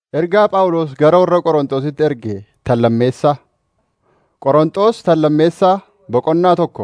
Ergaa Phaawulos gara warra Qorontositti erge tan lammeessaa. Qorontos tan lammeessaa boqonnaa tokko.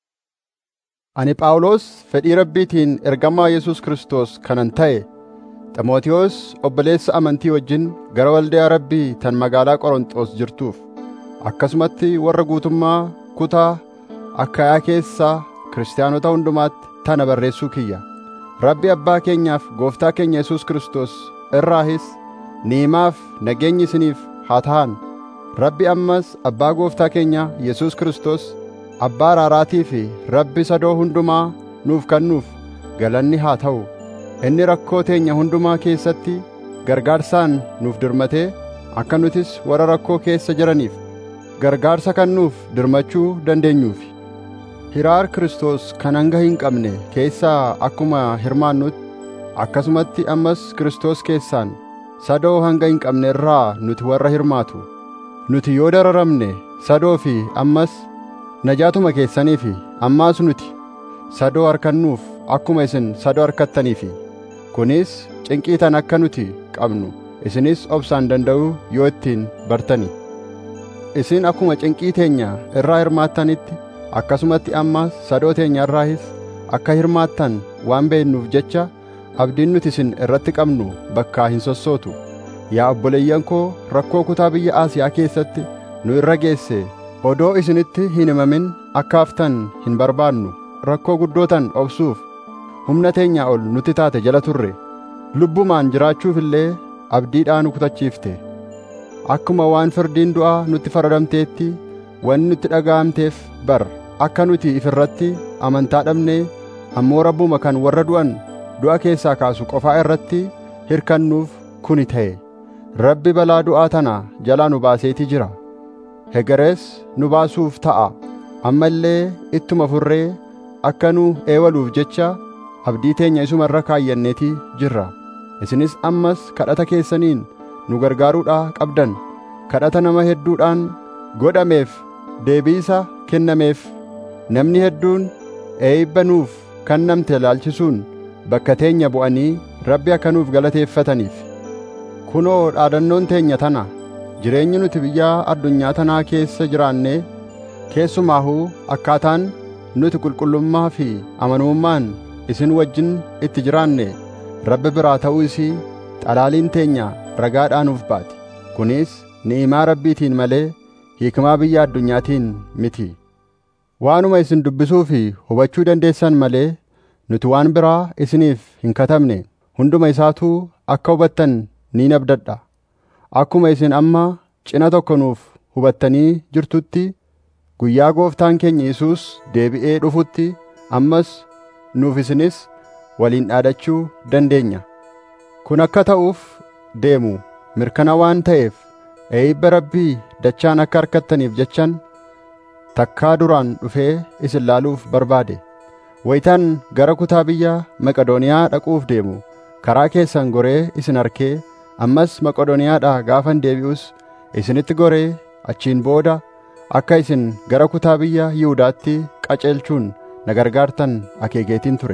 Ani Phaawulos fedhii Rabbiitiin ergamaa Yesuus Kiristoos kanan ta'e, Ximootiyoos obboleessa amantii wajjin gara waldaa Rabbii tan magaalaa Qorontos jirtuuf, akkasumatti warra guutummaa kutaa Akaayaa keessaa kiristaanota hundumaatti tana barreessuu kiyya. Rabbi Abbaa keenyaaf Gooftaa keenya Yesuus Kiristoos irraahis ni'imaaf nageenyi isiniif haa ta'an. Rabbi ammas Abbaa Gooftaa keenya Yesuus Kiristoos Abbaa araaraatii fi Rabbi sadoo hundumaa nuuf kennuuf galanni haa ta'u. Inni rakkoo teenya hundumaa keessatti gargaarsaan nuuf dirmatee akka nutis warra rakkoo keessa jiraniif gargaarsa kennuuf dirmachuu dandeenyuufi. Hiraar Kiristoos kan hanga hin qabne keessaa akkuma hirmaannutti akkasumatti ammas Kiristoos keessaan sadoo hanga hin qabne irraa nuti warra hirmaatu. Nuti yoo dararamne sadoo fi ammas najaatuma keessanii fi ammaas nuti sadoo harkannuuf akkuma isin sadoo harkattaniifi. Kunis cinqii tan akka nuti qabnu isinis obsaan danda'uu yoo ittiin bartani. Isin akkuma cinqii teenya irraa hirmaattanitti akkasumatti ammas sadoo teenya irraahis akka hirmaattan waan beeknuuf jecha abdiin nuti isin irratti qabnu bakkaa hin sossootu. Yaa obboleeyyan koo rakkoo kutaa biyya Asiyaa keessatti nu irra geesse odoo isinitti hin himamin akka haftan hin barbaannu rakkoo guddootan obsuuf humna teenyaa ol nutti taate jala turre lubbumaan jiraachuuf illee abdiidhaan nu kutachiifte akkuma waan firdiin du'aa nutti faradamteetti wanni nutti dhaga'amteef bar akka nuti ifirratti amantaa dhabnee ammoo rabbuma kan warra du'an du'a keessaa kaasu qofaa irratti hirkannuuf kuni ta'e rabbi balaa du'aa tana jalaa nu baaseeti jira hegerees nu baasuuf ta'a amma illee ittuma furree akka nu eewaluuf jecha abdii teenya isuma irra kaayyanneeti jirra isinis ammas kadhata keessaniin nu gargaaruudhaa qabdan kadhata nama hedduudhaan godhameef deebiisa kennameef namni hedduun eebba nuuf kennamte ilaalchisuun bakka teenya bu'anii rabbi akka nuuf galateeffataniif kunoo dhaadannoon teenya tana jireenyi nuti biyya addunyaa tanaa keessa jiraannee keessumaahuu akkaataan nuti qulqullummaa fi amanamummaan isin wajjin itti jiraanne rabbi biraa ta'uu isii xalaaliin teenya ragaadhaa nuuf baati kunis ni'imaa rabbiitiin malee hiikmaa biyya addunyaatiin miti waanuma isin dubbisuu fi hubachuu dandeessan malee nuti waan biraa isiniif hin katabne hunduma isaatuu akka hubattan niin abdadha akkuma isin amma cina tokko nuuf hubattanii jirtutti guyyaa gooftaan keenya Yesuus deebi'ee dhufutti ammas nuuf isinis waliin dhaadachuu dandeenya kun akka ta'uuf deemu mirkana waan ta'eef eebba rabbii dachaan akka harkattaniif jechan takkaa duraan dhufee isin laaluuf barbaade wayitaan gara kutaa biyya Maqedooniyaa dhaquuf deemu karaa keessan goree isin arkee ammas Maqedooniyaadhaa gaafan deebi'us isinitti goree achiin booda akka isin gara kutaa biyya Yihudaatti qaceelchuun na gargaartan akeekeetiin ture.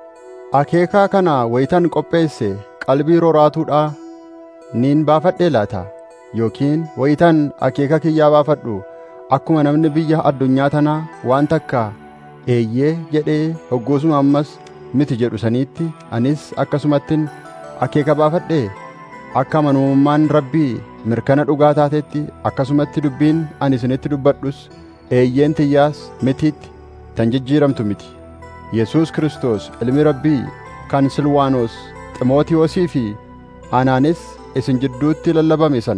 Akeekaa kana wayitan qopheesse qalbii roraatuudhaa niin baafadhee laata yookiin wayitan akeeka kiyyaa baafadhu akkuma namni biyya addunyaa tanaa waan takka eeyyee jedhee hoggoosuma ammas miti jedhu saniitti anis akkasumattin akeeka baafadhee akka amanamummaan rabbii mirkana dhugaa taatetti akkasumatti dubbiin ani isinitti dubbadhus eeyyeen tiyyaas mitiitti tan jijjiiramtu miti Yesuus Kiristoos ilmi rabbii kan Silwaanos Ximootiyoosii fi anaanis isin jidduutti lallabame san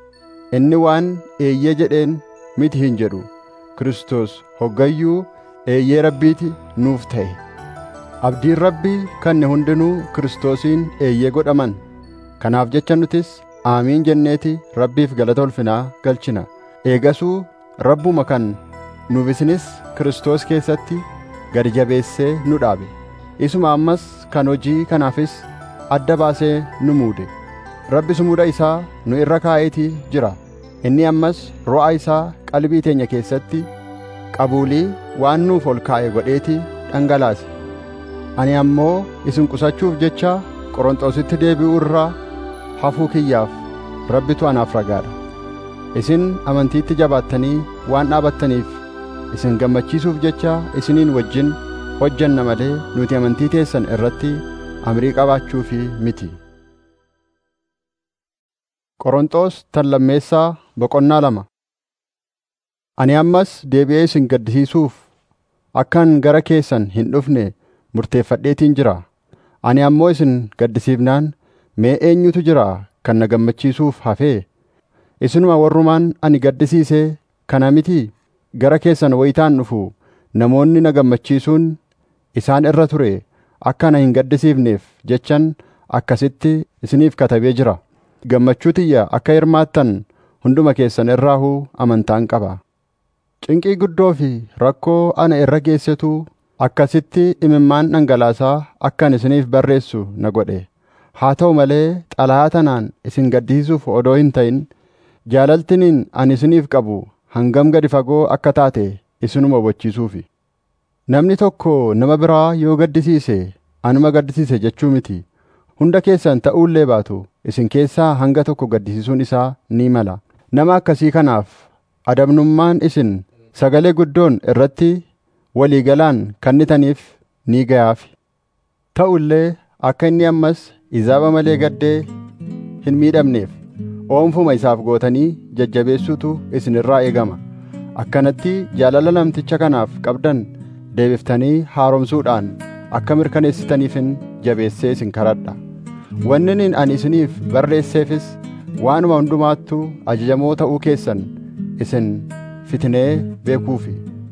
inni waan eeyyee jedheen miti hin jedhu Kiristoos hoggayyuu eeyyee rabbiiti nuuf ta'e abdiin rabbii kanne hundinuu Kiristoosiin eeyyee godhaman kanaaf jecha nutis aamiin jenneeti rabbiif galata ulfinaa galchina eegasuu rabbuma kan nuuf isinis Kiristoos keessatti gadi jabeessee nu dhaabe isuma ammas kan hojii kanaafis adda baasee nu muude rabbi sumuda isaa nu irra kaa'eetii jira inni ammas ro'a isaa qalbii teenya keessatti qabuulii waan nuuf ol kaa'e godheetii dhangalaase ani ammoo isin qusachuuf jecha Qorontositti deebi'uu irraa hafuu kiyyaaf rabbitu anaaf ragaadha isin amantiitti jabaattanii waan dhaabattaniif isin gammachiisuuf jecha isiniin wajjin hojjanna malee nuti amantii teessan irratti amrii qabaachuufi miti Qoronxoos tan lammeessaa boqonnaa lama Ani ammas deebi'ee isin gaddisiisuuf akkan gara keessan hin dhufne murteeffadheetiin jira ani ammoo isin gaddisiifnaan mee eenyutu jira kan na gammachiisuuf hafee isinuma warrumaan ani gaddisiisee kana miti gara keessan wayitaan dhufu namoonni na gammachiisuun isaan irra ture akka na hin gaddisiifneef jechan akkasitti isiniif katabee jira gammachuu tiyya akka hirmaattan hunduma keessan irraahuu amantaan qaba cinqii guddoo fi rakkoo ana irra geessetu akkasitti imimmaan dhangalaasaa akkan isiniif barreessu na godhe haa ta'u malee xalayaa tanaan isin gaddisiisuuf odoo hin ta'in jaalaltiniin ani isiniif qabu hangam gadi fagoo akka taate isinuma hubachiisuufi namni tokko nama biraa yoo gaddisiise anuma gaddisiise jechuu miti hunda keessan ta'uullee baatu isin keessaa hanga tokko gaddisiisuun isaa ni mala nama akkasii kanaaf adabnummaan isin sagalee guddoon irratti waliigalaan kennitaniif ni gayaaf ta'u illee akka inni ammas izaaba malee gaddee hin miidhamneef oomfuma isaaf gootanii jajjabeessuutu isin irraa eegama akkanatti jaalala namticha kanaaf qabdan deebiftanii haaromsuudhaan akka mirkaneessitaniifin jabeessee isin kadhadha wannin ani isiniif barreesseefis waanuma hundumaattuu ajajamoo ta'uu keessan isin fitinee beekuufi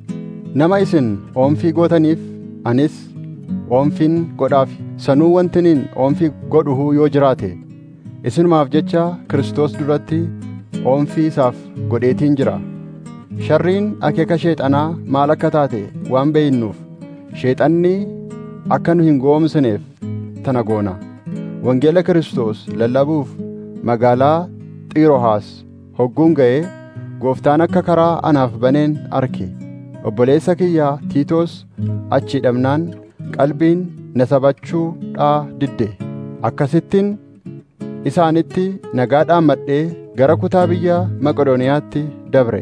nama isin oomfii gootaniif anis oomfiin godhaaf sanuu wantiniin oomfii godhuhuu yoo jiraate isinumaaf jecha Kiristoos duratti oomfii isaaf godheetiin jira sharriin akeeka sheexanaa maal akka taate waan beeynuuf sheexanni akka nu hin goomsineef tana goona wangeela Kiristoos lallabuuf magaalaa Xiirohaas hogguun ga'ee gooftaan akka karaa anaaf baneen arke obboleessa kiyyaa Tiitoos achi dhabnaan qalbiin na sabachuudhaa didde akkasittiin isaanitti nagaadhaan madhee gara kutaa biyya Maqedooniyaatti dabre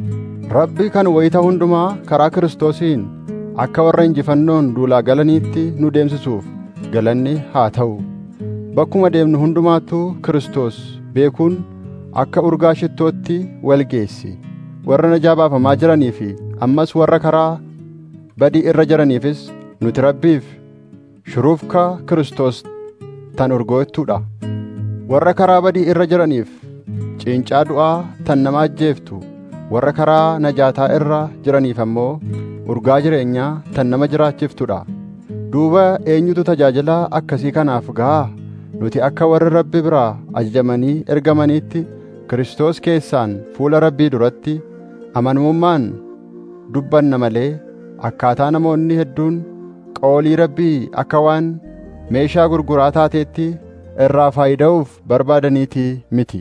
Rabbi kan wayita hundumaa karaa Kiristoosiin akka warra injifannoon duulaa galaniitti nu deemsisuuf galanni haa ta'u bakkuma deemnu hundumaattuu Kiristoos beekuun akka urgaa shittootti wal geessi warra najaa baafamaa jiranii fi ammas warra karaa badii irra jiraniifis nuti rabbiif shuruufka Kiristoos tan urgooftuudha warra karaa badii irra jiraniif ciincaa du'aa tan nama ajjeeftu warra karaa najaataa irra jiraniif ammoo urgaa jireenyaa tan nama jiraachiftudha duuba eenyutu tajaajila akkasii kanaaf ga'a nuti akka warri rabbi biraa ajajamanii ergamaniitti Kiristoos keessaan fuula rabbii duratti amanamummaan dubbanna malee akkaataa namoonni hedduun qoolii rabbii akka waan meeshaa gurguraa taateetti irraa faayida'uuf barbaadaniitii miti.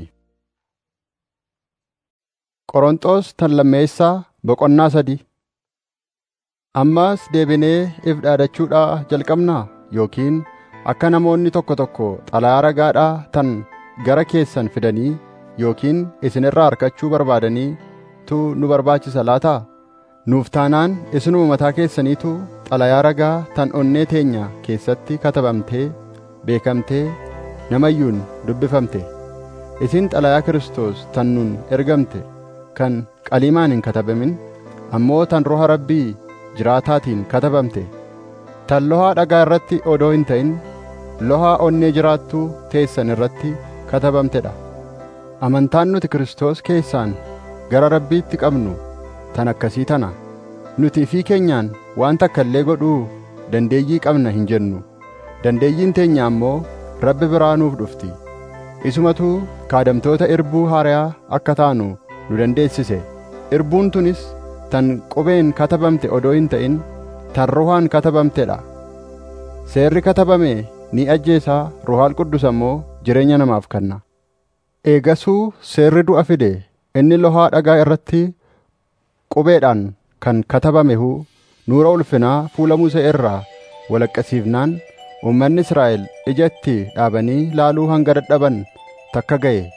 Qoronxoos tan lammeessaa boqonnaa sadii Ammaas deebinee if dhaadachuudhaa jalqabnaa yookiin akka namoonni tokko tokko xalayaa ragaadhaa tan gara keessan fidanii yookiin isinirraa harkachuu barbaadanii tu nu barbaachisa laataa nuuf taanaan isinuma mataa keessaniitu xalayaa ragaa tan onnee teenya keessatti katabamtee beekamtee namayyuun dubbifamte isin xalayaa Kiristoos tan nun ergamte kan qaliimaan hin katabamin ammoo tan roha rabbii jiraataatiin katabamte tan lohaa dhagaa irratti odoo hin ta'in lohaa onnee jiraattuu teessan irratti katabamtedha amantaan nuti Kiristoos keessaan gara rabbiitti qabnu tan akkasii tana nuti fi keenyaan waan takka illee godhuu dandeeyyii qabna hin jennu dandeeyyiin teenya ammoo rabbi biraa nuuf dhufti isumatu kaadamtoota irbuu haariyaa akka taanu nu dandeessise irbuun tunis tan qubeen katabamte odoo hin ta'in tan ruhaan katabamtedha seerri katabame ni ajjeesaa ruhaal quddus ammoo jireenya namaaf kenna eegasuu seerri du'a fide inni lohaa dhagaa irratti qubeedhaan kan katabamehu nuura ulfinaa fuula Musee irraa walaqqasiifnaan uummanni Israa'el ija itti dhaabanii laaluu hanga dadhaban takka ga'e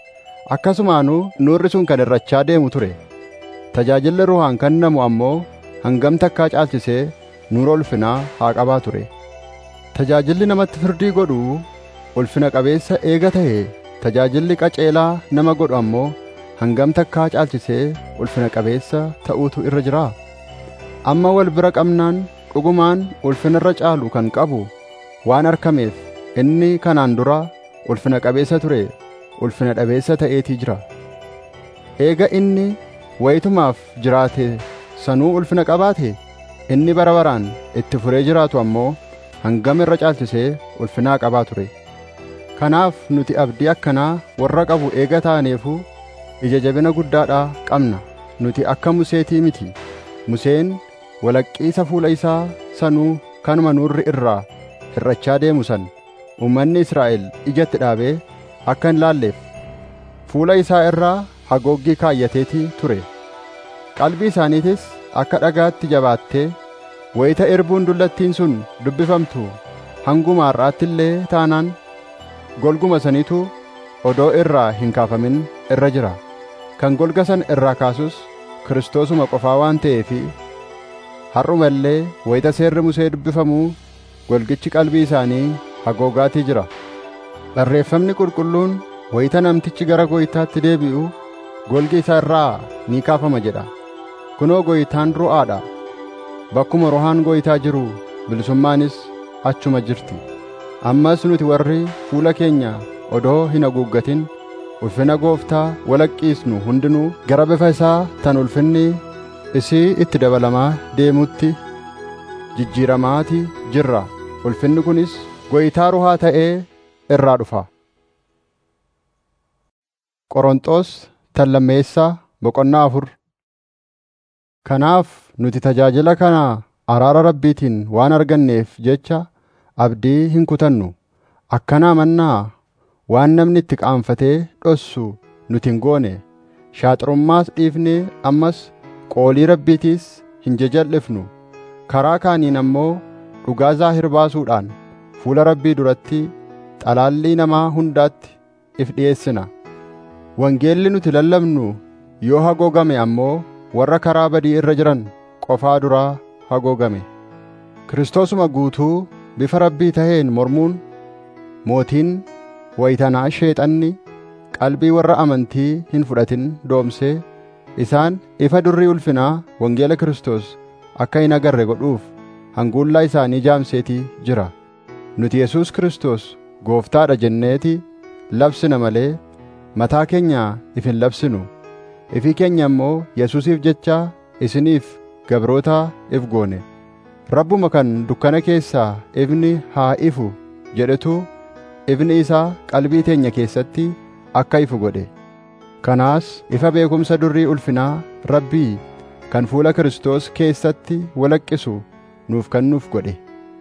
akkasumaanuu nuurri sun kan irrachaa deemu ture tajaajilli ruhaan kennamu ammoo hangam takkaa caalchisee nuura ulfinaa haa qabaa ture tajaajilli namatti firdii godhu ulfina qabeessa eega ta'e tajaajilli qaceelaa nama godhu ammoo hangam takkaa caalchisee ulfina qabeessa ta'uutu irra jira amma wal bira qabnaan dhugumaan ulfina irra caalu kan qabu waan argameef inni kanaan dura ulfina qabeessa ture ulfina dhabeessa ta'eetii jira eega inni wayitumaaf jiraate sanuu ulfina qabaate inni bara baraan itti furee jiraatu ammoo hangam irra caalchisee ulfinaa qabaa ture kanaaf nuti abdii akkanaa warra qabu eega taaneefu ija jabina guddaadhaa qabna nuti akka museetii miti museen walaqqiisa fuula isaa sanuu kanuma nuurri irraa hir'achaa deemu san uummanni Israa'el ijatti dhaabee akka hin laalleef fuula isaa irraa haguuggii kaayyateetii ture qalbii isaaniitis akka dhagaatti jabaattee wayita erbuun dullattiin sun dubbifamtu hanguma har'aatti illee taanaan golguma saniitu odoo irraa hin kaafamin irra jira kan golga san irraa kaasus kiristoosuma qofaa waan ta'eefi har'uma illee wayita seerri musee dubbifamuu golgichi qalbii isaanii hagoogaatii jira barreeffamni qulqulluun wayita namtichi gara gooytaatti deebi'u golgi isa irraa ni kaafama jedha kunoo gooytaan ru'aadha bakkuma ruhaan gooytaa jiru bilisummaanis achuma jirti ammas nuti warri fuula keenya odoo hin haguuggatin ulfina gooftaa walaqqiisnu hundinuu gara bifa isaa tan ulfinni isii itti dabalamaa deemutti jijjiiramaatii jirra ulfinni kunis gooytaa ruhaa ta'ee irraa dhufa Qoronxoos tallammeessaa boqonnaa afur Kanaaf nuti tajaajila kana araara rabbiitiin waan arganneef jecha abdii hin kutannu akkanaa mannaa waan namni itti qaanfatee dhossu nuti hin goone shaaxurummaas dhiifnee ammas qoolii rabbiitiis hin jajallifnu karaa kaaniin ammoo dhugaa zaahir baasuudhaan fuula rabbii duratti xalaallii namaa hundaatti if dhi'eessina wangeelli nuti lallabnu yoo hagoogame ammoo warra karaa badii irra jiran qofaa duraa hagoogame kiristoosuma guutuu bifa rabbii taheen mormuun mootiin waytanaa sheexanni qalbii warra amantii hin fudhatin doomsee isaan ifa durrii ulfinaa wangeela Kiristoos akka hin agarre godhuuf hanguullaa isaanii jaamseetii jira nuti Yesuus Kiristoos gooftaadha jenneeti labsina malee mataa keenya if hin labsinu ifii keenya immoo Yesuusiif jecha isiniif gabrootaa if goone rabbuma kan dukkana keessaa ifni haa ifu jedhetu ifni isaa qalbii teenya keessatti akka ifu godhe kanaas ifa beekumsa durrii ulfinaa rabbii kan fuula Kiristoos keessatti walaqqisu nuuf kennuuf godhe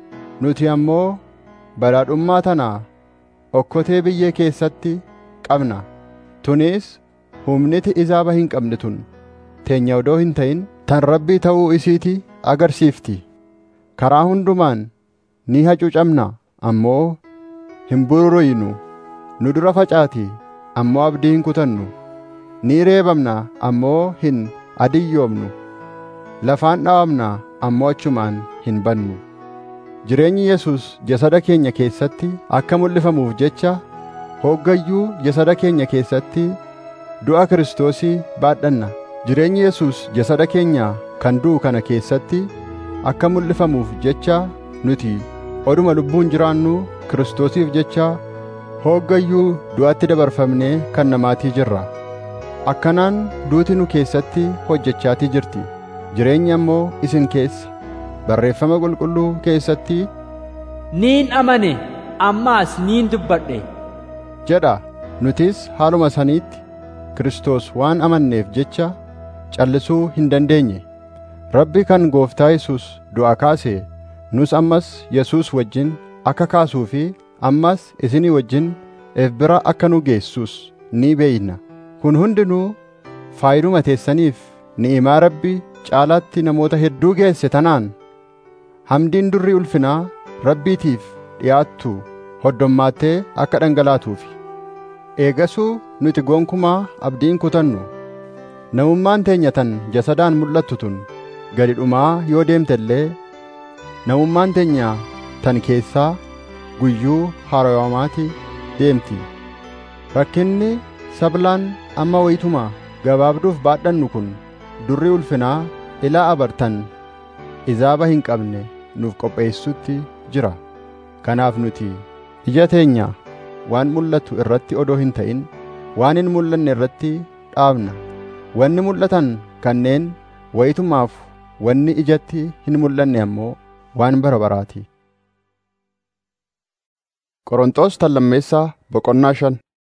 nuti ammoo badhaadhummaa tana okkotee biyyee keessatti qabna tunis humniti izaaba hin qabne tun teenya odoo hin ta'in tan rabbii ta'uu isiiti agarsiifti karaa hundumaan ni hacuucamna ammoo hin bururuynu nu dura facaati ammoo abdii hin kutannu ni reebamna ammoo hin adiyyoomnu lafaan dhawamna ammoo achumaan hin bannu jireenyi Yesuus jasada keenya keessatti akka mul'ifamuuf jecha hoggayyuu jasada keenya keessatti du'a Kiristoosii baadhanna jireenyi Yesuus jasada keenya kan du'u kana keessatti akka mul'ifamuuf jecha nuti oduma lubbuun jiraannu Kiristoosiif jecha hoggayyuu du'atti dabarfamnee kan namaatii jirra akkanaan duuti nu keessatti hojjechaatii jirti jireenyi ammoo isin keessa barreeffama qulqulluu keessatti niin amane ammaas niin dubbadhe jedha nutis haaluma saniitti Kiristoos waan amanneef jecha callisuu hin dandeenye rabbi kan gooftaa Yesuus du'a kaase nus ammas Yesuus wajjin akka kaasuu fi ammas isinii wajjin if bira akka nu geessus ni beeyna kun hundinuu faayiduma teessaniif ni'imaa rabbi caalaatti namoota hedduu geesse tanaan hamdiin durrii ulfinaa rabbiitiif dhi'aattu hoddommaattee akka dhangalaatuufi eegasuu nuti gonkumaa abdiin kutannu namummaan teenya tan jasadaan mul'attu tun gadi dhumaa yoo deemte illee namummaan teenya tan keessaa guyyuu haaromaatii deemti rakkinni sablaan amma wayituma gabaabduuf baadhannu kun durri ulfinaa ilaa abartan izaaba hin qabne nuuf qopheessutti jira kanaaf nuti ija teenya waan mul'atu irratti odoo hin ta'in waan hin mul'anne irratti dhaabna wanni mul'atan kanneen wayitumaaf wanni ijatti hin mul'anne ammoo waan bara baraati Qorontos tallammeessaa boqonnaa shan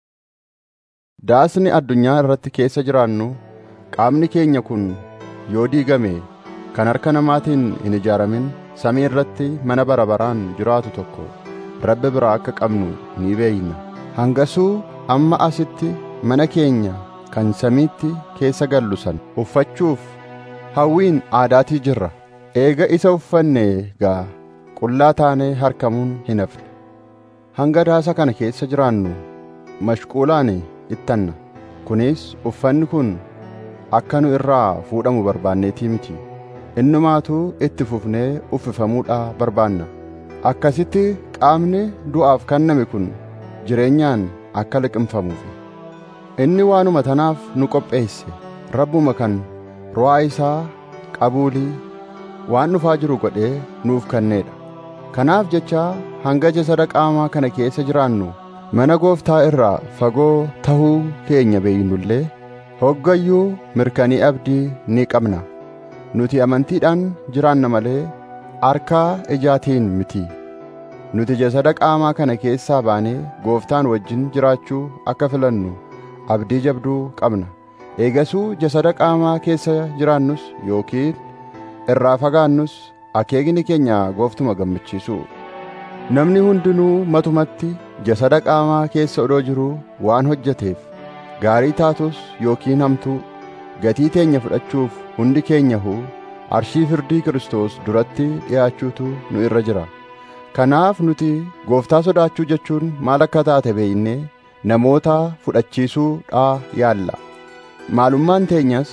Daasni addunyaa irratti keessa jiraannu qaamni keenya kun yoo diigame kan harka namaatiin hin ijaaramin samii irratti mana bara baraan jiraatu tokko rabbi biraa akka qabnu ni beeyna hangasuu amma asitti mana keenya kan samiitti keessa gallu san uffachuuf hawwiin aadaatii jirra eega isa uffanne gaa qullaa taanee harkamuun hin hafne hanga daasa kana keessa jiraannu mashquulaan ittanna kunis uffanni kun akka nu irraa fuudhamu barbaanneetii miti innumaatuu itti fufnee uffifamuudha barbaanna akkasitti qaamni du'aaf kenname kun jireenyaan akka liqimfamuuf inni waanuma tanaaf nu qopheesse rabbuma kan ru'aa isaa qabuulii waan dhufaa jiru godhee nuuf kenneedha kanaaf jecha hanga jasada qaamaa kana keessa jiraannu mana gooftaa irraa fagoo tahuu keenya beeynullee hoggayyuu mirkanii abdii ni qabna nuti amantiidhaan jiraanna malee harkaa ijaatiin miti nuti jasada qaamaa kana keessaa baanee gooftaan wajjin jiraachuu akka filannu abdii jabduu qabna eegasuu jasada qaamaa keessa jiraannus yookiin irraa fagaannus akeekni keenya gooftuma gammachiisu namni hundinuu matumatti jasada qaamaa keessa odoo jiruu waan hojjeteef gaarii taatus yookiin hamtuu gatii teenya fudhachuuf hundi keenyahu arshii firdii Kiristoos duratti dhi'aachuutu nu irra jira kanaaf nuti gooftaa sodaachuu jechuun maal akka taate beeynee namoota fudhachiisuudhaa yaalla maalummaan teenyas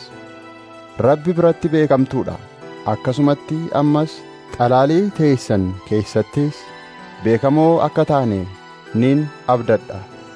rabbi biratti beekamtuudha akkasumatti ammas xalaalii teessan keessattis beekamoo akka taane nin abdadha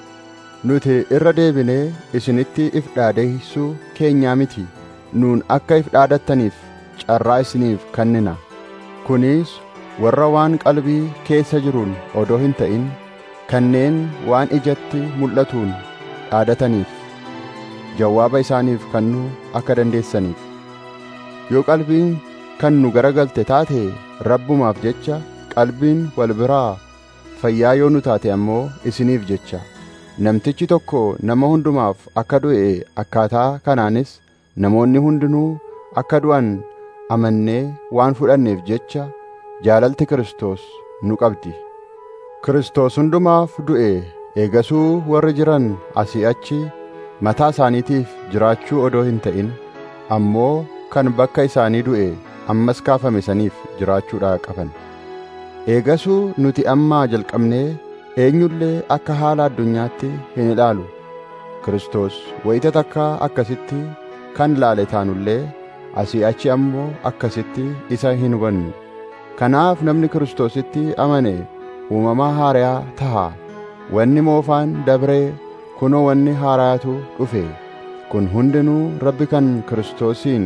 nuti irra deebinee isinitti if dhaadeessuu keenyaa miti nuun akka if dhaadattaniif carraa isiniif kennina kunis warra waan qalbii keessa jiruun odoo hin ta'in kanneen waan ijatti mul'atuun dhaadataniif jawaaba isaaniif kennuu akka dandeessaniif yoo qalbiin kan nu garagalte taate rabbumaaf jecha qalbiin wal biraa fayyaa yoo nu taate ammoo isiniif jecha namtichi tokko nama hundumaaf akka du'e akkaataa kanaanis namoonni hundinuu akka du'an amannee waan fudhanneef jecha jaalalti Kiristoos nu qabdi Kiristoos hundumaaf du'e eegasuu warri jiran asii achi mataa isaaniitiif jiraachuu odoo hin ta'in ammoo kan bakka isaanii du'e ammas kaafame saniif jiraachuudha qaban eegasuu nuti ammaa jalqabnee eenyullee akka haala addunyaatti hin ilaalu Kiristoos wayita takka akkasitti kan laale taanullee asii achi ammoo akkasitti isa hin hubannu kanaaf namni Kiristoositti amane uumamaa haarayaa taha wanni moofaan dabree kunoo wanni haaraatu dhufe kun hundinuu rabbi kan Kiristoosiin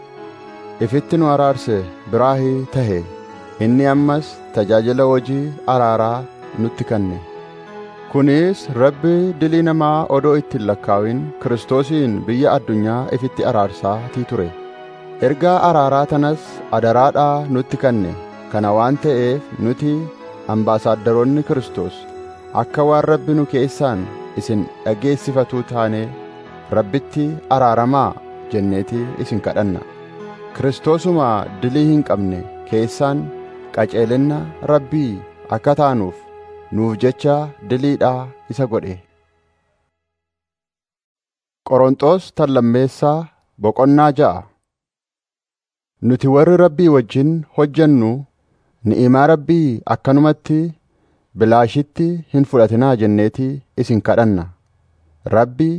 ifitti nu araarse biraahii tahe inni ammas tajaajila hojii araaraa nutti kenne kunis rabbi dilii namaa odoo ittiin lakkaawin Kiristoosiin biyya addunyaa ifitti araarsaatii ture ergaa araaraa tanas adaraadhaa nutti kenne kana waan ta'eef nuti ambaasaaddoroonni Kiristoos akka waan rabbi nu keessaan isin dhageessifatuu taane rabbitti araaramaa jenneeti isin kadhanna Kiristoosuma dilii hin qabne keessaan qaceelinna rabbii akka taanuuf nuuf jecha diliidhaa isa godhe Qoronxoos tallammeessaa boqonnaa ja'a Nuti warri rabbii wajjin hojjennu ni'imaa rabbii akkanumatti bilaashitti hin fudhatinaa jenneeti isin kadhanna rabbii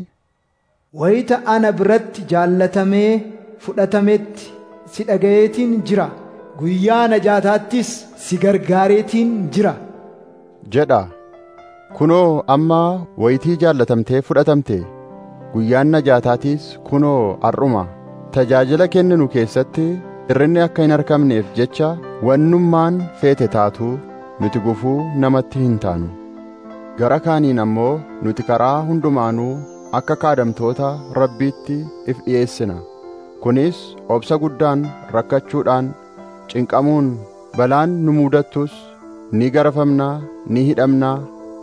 wayita ana biratti jaallatamee fudhatametti si dhagayeetiin jira guyyaa najaataattis si gargaareetiin jira jedha kunoo amma wayitii jaallatamtee fudhatamte guyyaan najaataatiis kunoo har'uma tajaajila kenninu keessatti irrinni akka hin argamneef jecha wannummaan feete taatuu nuti gufuu namatti hin taanu gara kaaniin ammoo nuti karaa hundumaanuu akka kaadamtoota rabbiitti if dhi'eessina kunis obsa guddaan rakkachuudhaan cinqamuun balaan nu muudattus ni garafamnaa ni hidhamnaa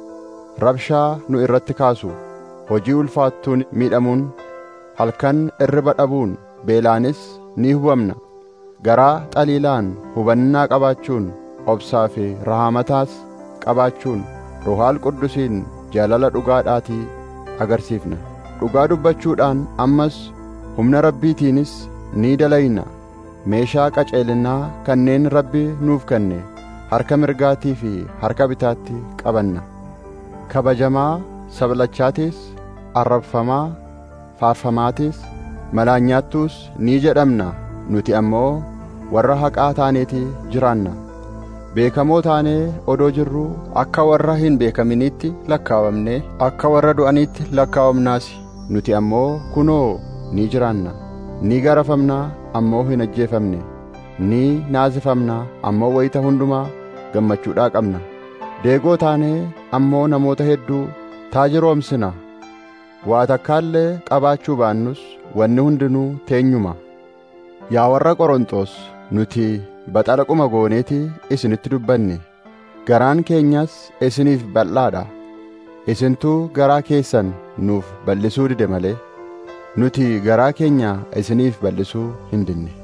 rabshaa nu irratti kaasu hojii ulfaattuun miidhamuun halkan irriba dhabuun beelaanis ni hubamna garaa xaliilaan hubannaa qabaachuun obsaa fi rahaamataas qabaachuun ruhaal quddusiin jaalala dhugaadhaatii agarsiifna dhugaa dubbachuudhaan ammas humna rabbiitiinis ni dalayna meeshaa qaceelinaa kanneen rabbi nuuf kenne harka mirgaatii fi harka bitaatti qabanna kabajamaa sablachaatiis arrabfamaa faarfamaatiis malaanyaattuus ni jedhamna nuti ammoo warra haqaa taaneeti jiraanna beekamoo taanee odoo jirruu akka warra hin beekaminiitti lakkaawamne akka warra du'aniitti lakkaawamnaasi nuti ammoo kunoo ni jiraanna ni garafamnaa ammoo hin ajjeefamne ni naasifamnaa ammoo wayita hundumaa gammachuudhaa qabna deegoo taanee ammoo namoota hedduu taajiroomsina waa takkaallee qabaachuu baannus wanni hundinuu teenyuma yaa warra qoronxos nuti baxalaquma gooneetii isinitti dubbanne garaan keenyas isiniif bal'aadha isintuu garaa keessan nuuf bal'isuu dide malee nuti garaa keenya isiniif bal'isuu hin dinne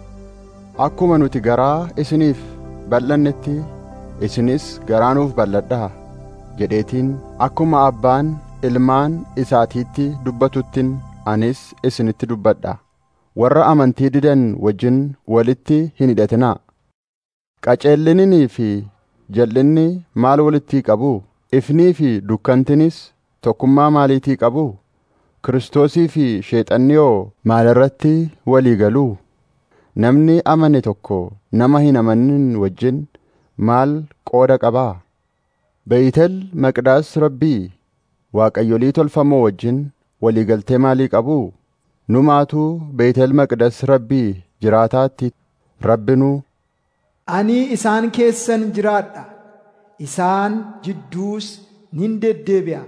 akkuma nuti garaa isiniif bal'annetti isinis garaa nuuf bal'adhaa jedheetiin akkuma abbaan ilmaan isaatiitti dubbatuttin anis isinitti dubbadha warra amantii didan wajjin walitti hin hidhatinaa qaceellininii fi jal'inni maal walitti qabu ifnii fi dukkantinis tokkummaa maaliitii qabu kiristoosii fi sheexanniyoo maalirratti walii galuu namni amane tokko nama hin amanin wajjin maal qooda qabaa beeytel maqdaas rabbii waaqayyolii tolfamoo wajjin waliigaltee maalii qabu numaatuu beeytel maqdas rabbii jiraataatti rabbinuu ani isaan keessan jiraadha isaan jidduus nin deddeebi'a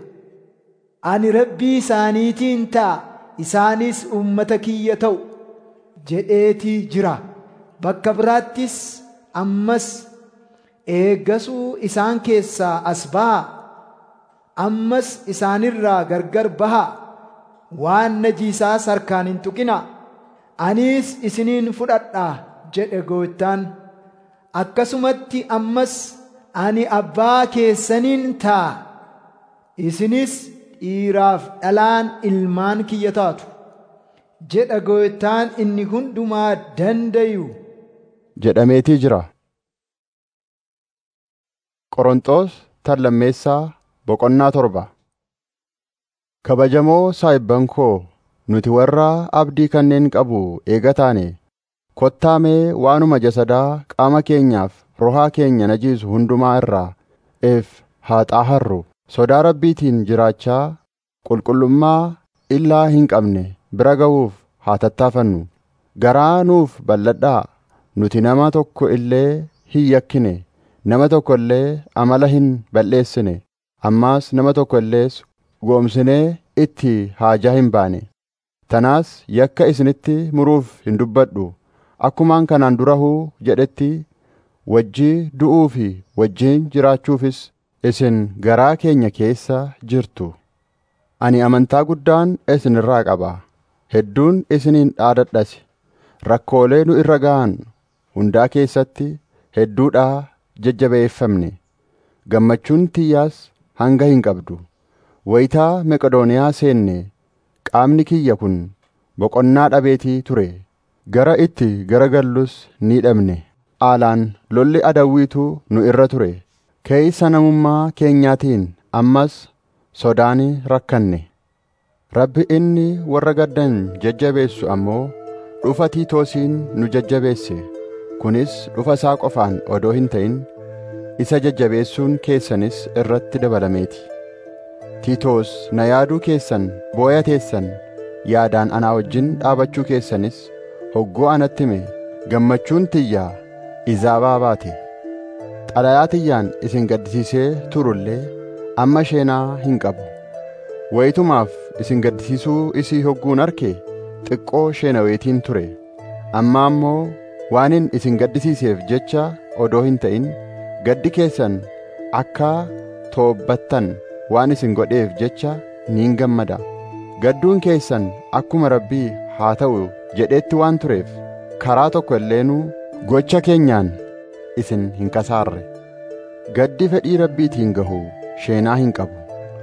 ani rabbii isaaniitiin ta'a isaanis ummata kiyya ta'u jedheetii jira bakka biraattis ammas eeggasuu isaan keessaa as bahaa ammas isaanirraa gargar bahaa waan najiisaas harkaan hin tuqina aniis isiniin fudhadhaa jedhe gooftaan akkasumatti ammas ani abbaa keessaniin ta'a isinis dhiiraaf dhalaan ilmaan kiyya taatu jedha gooftaan inni hundumaa dandayu jedhameetii jira qoronxoos tan lammeessaa boqonnaa torba kabajamoo saahibban koo nuti warra abdii kanneen qabu eega taane kottaamee waanuma jasadaa qaama keenyaaf rohaa keenya najiisu hundumaa irraa eef haa xaaharru sodaa rabbiitiin jiraachaa qulqullummaa illaa hin qabne bira ga'uuf haa tattaafannu garaa nuuf bal'adhaa nuti nama tokko illee hin yakkine nama tokko illee amala hin balleessine ammaas nama tokko illees goomsinee itti haajaa hin baane tanaas yakka isinitti muruuf hin dubbadhu akkumaan kanaan durahuu jedhetti wajjii du'uu fi wajjiin jiraachuufis isin garaa keenya keessa jirtu ani amantaa guddaan isin irraa qaba hedduun isiniin dhaadadhas rakkoolee nu irra ga'an hundaa keessatti hedduudhaa jajjabeeffamne gammachuun tiyyaas hanga hin qabdu wayitaa meqodooniyaa seenne qaamni kiyya kun boqonnaa dhabeetii ture gara itti garagallus ni dhabne aalaan lolli adawwiitu nu irra ture keeysa namummaa keenyaatiin ammas sodaani rakkanne Rabbi inni warra gaddan jajjabeessu ammoo dhufa Tiitoosiin nu jajjabeesse. Kunis dhufa isaa qofaan odoo hin ta'in isa jajjabeessuun keessanis irratti dabalameeti. Tiitoos na yaaduu keessan booya teessan yaadaan anaa wajjin dhaabachuu keessanis hoggoo anatti hime gammachuun tiyyaa izaabaa baate. Xalayaa tiyyaan isin gaddisiisee turullee amma sheenaa hin qabu. Wayitumaaf isin gaddisiisuu isii hogguun arke xiqqoo sheenaweetiin ture. Amma ammoo waanin isin gaddisiiseef jecha odoo hin ta'in gaddi keessan akka toobbattan waan isin godheef jecha niin gammada. Gadduun keessan akkuma Rabbii haa ta'u jedheetti waan tureef karaa tokko illeenuu gocha keenyaan isin hin kasaarre. Gaddi fedhii Rabbiitiin gahu sheenaa hin qabu.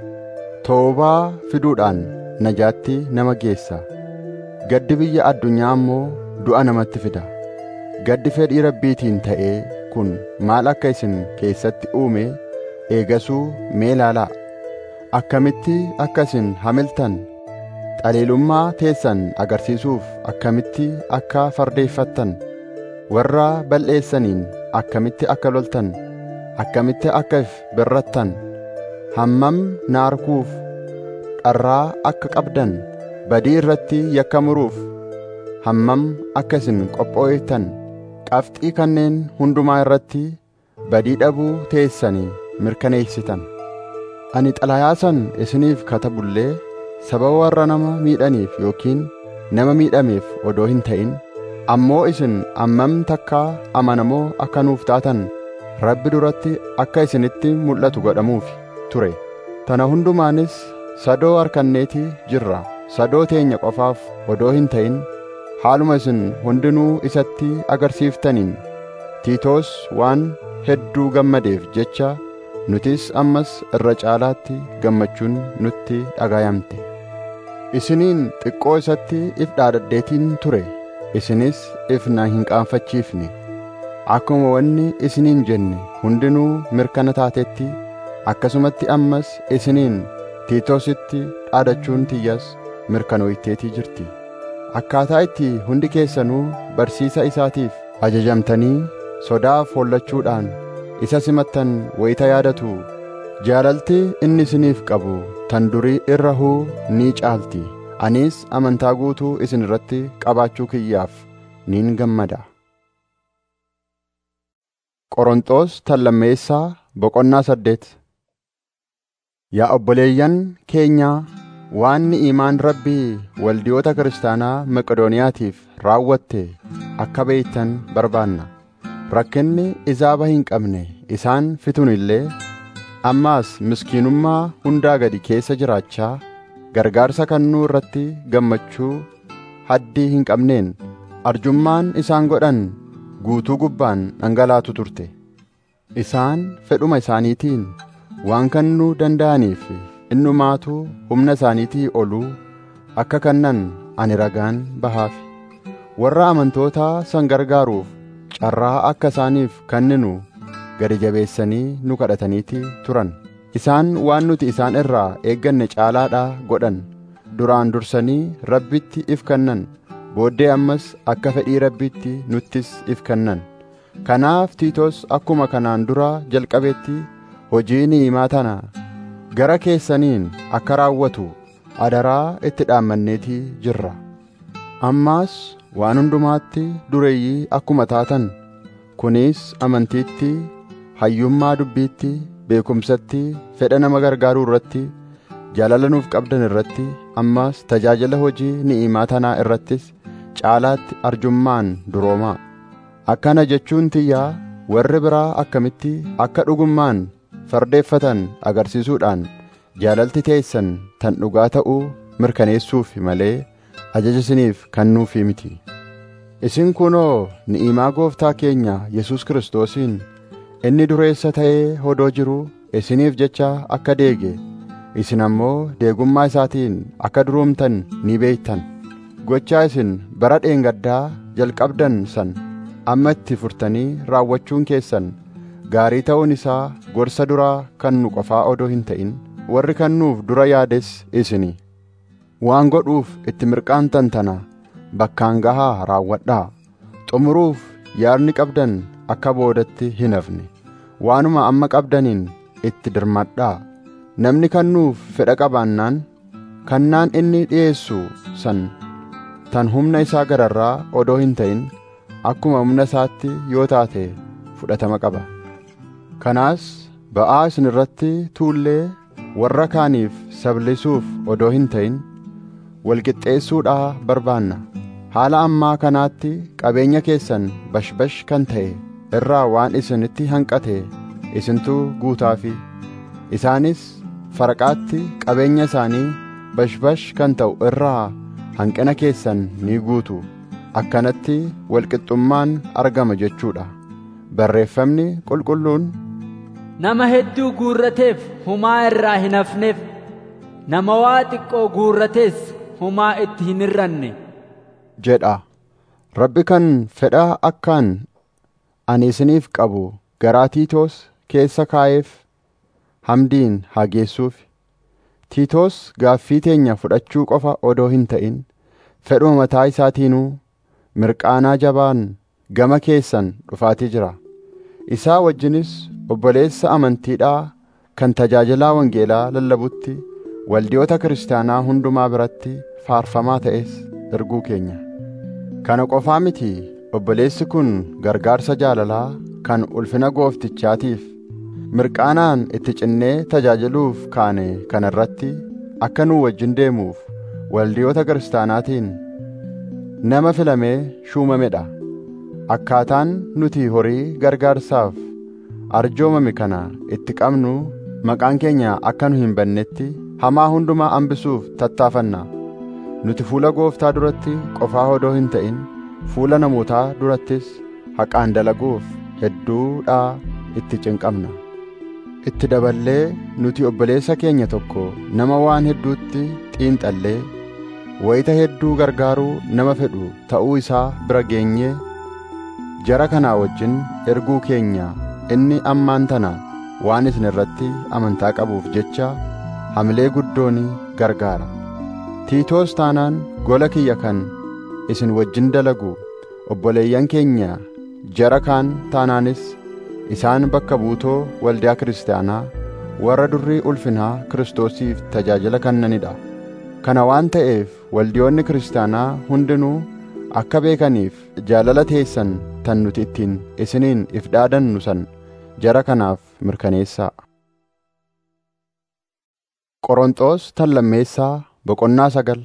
Toobaa fiduudhaan najaatti nama geessa. Gaddi biyya addunyaa ammoo du'a namatti fida. Gaddi fedhii Rabbiitiin ta'ee kun maal akka isin keessatti uume eegasuu mee ilaalaa. Akkamitti akka isin hamiltan xaliilummaa teessan agarsiisuuf akkamitti akka fardeeffattan warra bal'eessaniin akkamitti akka loltan akkamitti akka if birrattan hammam na arguuf dharraa akka qabdan badii irratti yakka muruuf hammam akka isin qophooytan qabxii kanneen hundumaa irratti badii dhabuu teessanii mirkaneessitan ani xalayaa san isiniif katabullee sababa warra nama miidhaniif yookiin nama miidhameef odoo hin ta'in ammoo isin ammam takkaa amanamoo akka nuuf taatan rabbi duratti akka isinitti mul'atu godhamuuf ture tana hundumaanis sadoo harkanneetii jirra sadoo teenya qofaaf odoo hin ta'in haaluma isin hundinuu isatti agarsiiftaniin tiitoos waan hedduu gammadeef jecha nutis ammas irra caalaatti gammachuun nutti dhagayamte isiniin xiqqoo isatti if dhaadadheetiin ture isinis if na hin qaanfachiifne akkuma wanni isiniin jenne hundinuu mirkana taatetti akkasumatti ammas isiniin tiitoositti dhaadachuun tiyyas mirkanooyteetii jirti akkaataa itti hundi keessanuu barsiisa isaatiif ajajamtanii sodaaf hollachuudhaan isa simattan wayita yaadatu jaalalti inni isiniif qabu tan durii irra huu ni caalti anis amantaa guutuu isin irratti qabaachuu kiyyaaf niin gammada Qoronxoos tan lammeessaa boqonnaa saddeet Yaa obboleeyyan keenyaa waan ni'imaan rabbii waldiyoota kiristaanaa Maqedooniyaatiif raawwatte akka beeytan barbaanna rakkinni izaaba hin qabne isaan fitun illee ammaas miskiinummaa hundaa gadi keessa jiraachaa gargaarsa kannuu irratti gammachuu haddii hin qabneen arjummaan isaan godhan guutuu gubbaan dhangalaatu turte isaan fedhuma isaaniitiin waan kannuu danda'aniif innumaatu humna isaaniitii oluu akka kannan ani ragaan bahaaf warra amantootaa san gargaaruuf carraa akka isaaniif kenninu gadi jabeessanii nu kadhataniiti turan isaan waan nuti isaan irraa eegganne caalaadhaa godhan duraan dursanii rabbitti if kennan booddee ammas akka fedhii rabbitti nuttis if kennan kanaaf tiitos akkuma kanaan dura jalqabetti hojii ni'imaa tana gara keessaniin akka raawwatu adaraa itti dhaammanneetii jirra ammaas waan hundumaatti dureeyyii akkuma taatan kunis amantiitti hayyummaa dubbiitti beekumsatti fedha nama gargaaruu irratti jaalala nuuf qabdan irratti ammaas tajaajila hojii ni'imaa tanaa irrattis caalaatti arjummaan duroomaa akkana jechuun tiyyaa warri biraa akkamitti akka dhugummaan fardeeffatan agarsiisuudhaan jaalalti teessan tan dhugaa ta'uu mirkaneessuuf malee ajaja isiniif kennuufi miti isin kunoo ni'imaa gooftaa keenya Yesus Kiristoosiin inni dureessa ta'ee hodoo jiru isiniif jecha akka deege isin ammoo deegummaa isaatiin akka duroomtan ni beektan gochaa isin bara dheengaddaa jalqabdan san amma itti furtanii raawwachuun keessan gaarii ta'uun isaa gorsa duraa kan nu qofaa odoo hin ta'in warri kannuuf dura yaades isini waan godhuuf itti mirqaantan tana bakkaan gahaa raawwadhaa xumuruuf yaadni qabdan akka boodatti hin hafne waanuma amma qabdaniin itti dirmadhaa namni kannuuf fedha qabaannaan kannaan inni dhi'eessu san tan humna isaa gararraa odoo hin ta'in akkuma humna isaatti yoo taate fudhatama qaba kanaas ba'aa isin irratti tuullee warra kaaniif sablisuuf odoo hin ta'in walqixxeessuudhaa barbaanna haala ammaa kanaatti qabeenya keessan bashbash kan ta'e irraa waan isinitti hanqate isintu guutaafi isaanis faraqaatti qabeenya isaanii bashbash kan ta'u irraa hanqina keessan ni guutu akkanatti walqixxummaan argama jechuudha barreeffamni qulqulluun nama hedduu guurrateef humaa irraa hin hafneef nama waa xiqqoo guurratees humaa itti hin hirranne jedha rabbi kan fedha akkaan ani isiniif qabu garaa tiitoos keessa kaa'eef hamdiin haa geessuuf tiitoos gaaffii teenya fudhachuu qofa odoo hin ta'in fedhuma mataa isaatiinuu mirqaanaa jabaan gama keessan dhufaatii jira isaa wajjinis obboleessa amantiidhaa kan tajaajilaa wangeelaa lallabutti waldiyoota kiristaanaa hundumaa biratti faarfamaa ta'es erguu keenya kana qofaa miti obboleessi kun gargaarsa jaalalaa kan ulfina gooftichaatiif mirqaanaan itti cinnee tajaajiluuf kaane kana irratti akka nuu wajjin deemuuf waldiyoota kiristaanaatiin nama filamee shuumamedha akkaataan nuti horii gargaarsaaf arjoomame kana itti qabnu maqaan keenya akka nu hin bannetti hamaa hundumaa hambisuuf tattaafanna nuti fuula gooftaa duratti qofaa odoo hin ta'in fuula namootaa durattis haqaan dalaguuf hedduudhaa itti cinqabna itti daballee nuti obboleessa keenya tokko nama waan hedduutti xiinxallee wayita hedduu gargaaruu nama fedhu ta'uu isaa bira geenyee jara kanaa wajjin erguu keenya inni ammaan tana waan isin irratti amantaa qabuuf jecha hamilee guddoon gargaara tiitoos taanaan gola kiyya kan isin wajjin dalagu obboleeyyan keenya jara kaan taanaanis isaan bakka buutoo waldaa kiristaanaa warra durrii ulfinaa kiristoosiif tajaajila kennanidha kana waan ta'eef waldiyoonni kiristaanaa hundinuu akka beekaniif jaalala teessan tan nuti ittiin isiniin if dhaadannu san jara kanaaf mirkaneessaa Qoronxoos tan lammeessaa boqonnaa sagal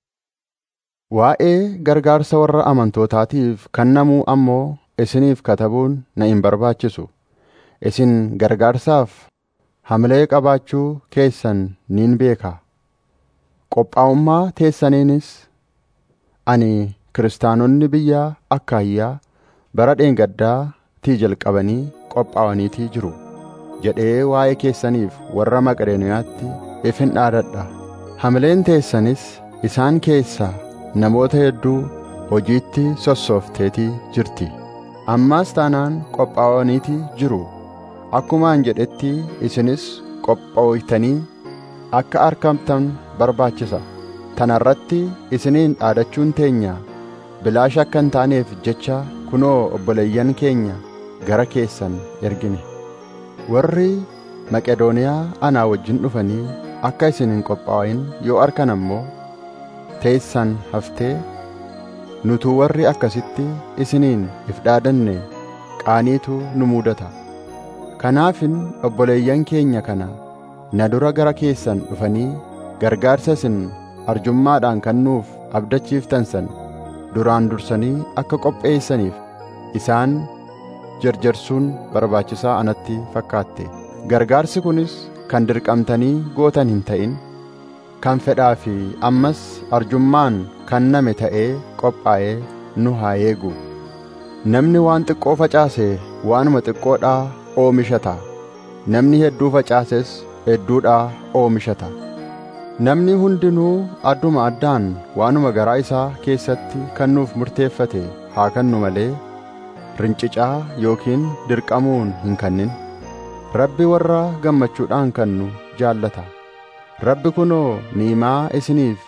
Waa'ee gargaarsa warra amantootaatiif kennamuu ammoo isiniif katabuun na hin barbaachisu isin gargaarsaaf hamilee qabaachuu keessan niin beeka qophaa'ummaa teessaniinis ani kiristaanonni biyya akkaayyaa bara dheengaddaa tii jalqabanii qophaa'aniitii jiru jedhee waa'ee keessaniif warra maqedooniyaatti ifin dhaadadha hamileen teessanis isaan keessaa namoota hedduu hojiitti sossoofteetii jirti ammaas taanaan qophaa'aniitii jiru akkumaan jedhetti isinis qophooytanii akka argamtan barbaachisa tana irratti isiniin dhaadachuun teenya bilaasha akka hin taaneef jecha kunoo obboleeyyan keenya gara keessan ergine warri maqedooniyaa anaa wajjin dhufanii akka isin hin qophaa'in yoo arkan ammoo teessan haftee nutuu warri akkasitti isiniin if dhaadanne qaaniitu nu mudata kanaafin obboleeyyan keenya kana na dura gara keessan dhufanii gargaarsa isin arjummaadhaan kennuuf abdachiiftan san duraan dursanii akka qopheessaniif isaan jarjarsuun barbaachisaa anatti fakkaatte gargaarsi kunis kan dirqamtanii gootan hin ta'in kan fedhaa fi ammas arjummaan kenname ta'ee qophaa'ee nu haa eegu namni waan xiqqoo facaase waanuma xiqqoodhaa oomishata namni hedduu facaases hedduudhaa oomishata namni hundinuu adduma addaan waanuma garaa isaa keessatti kennuuf murteeffate haa kennu malee rincicaa yookiin dirqamuun hin kennin rabbi warra gammachuudhaan kennu jaallata rabbi kunoo niimaa isiniif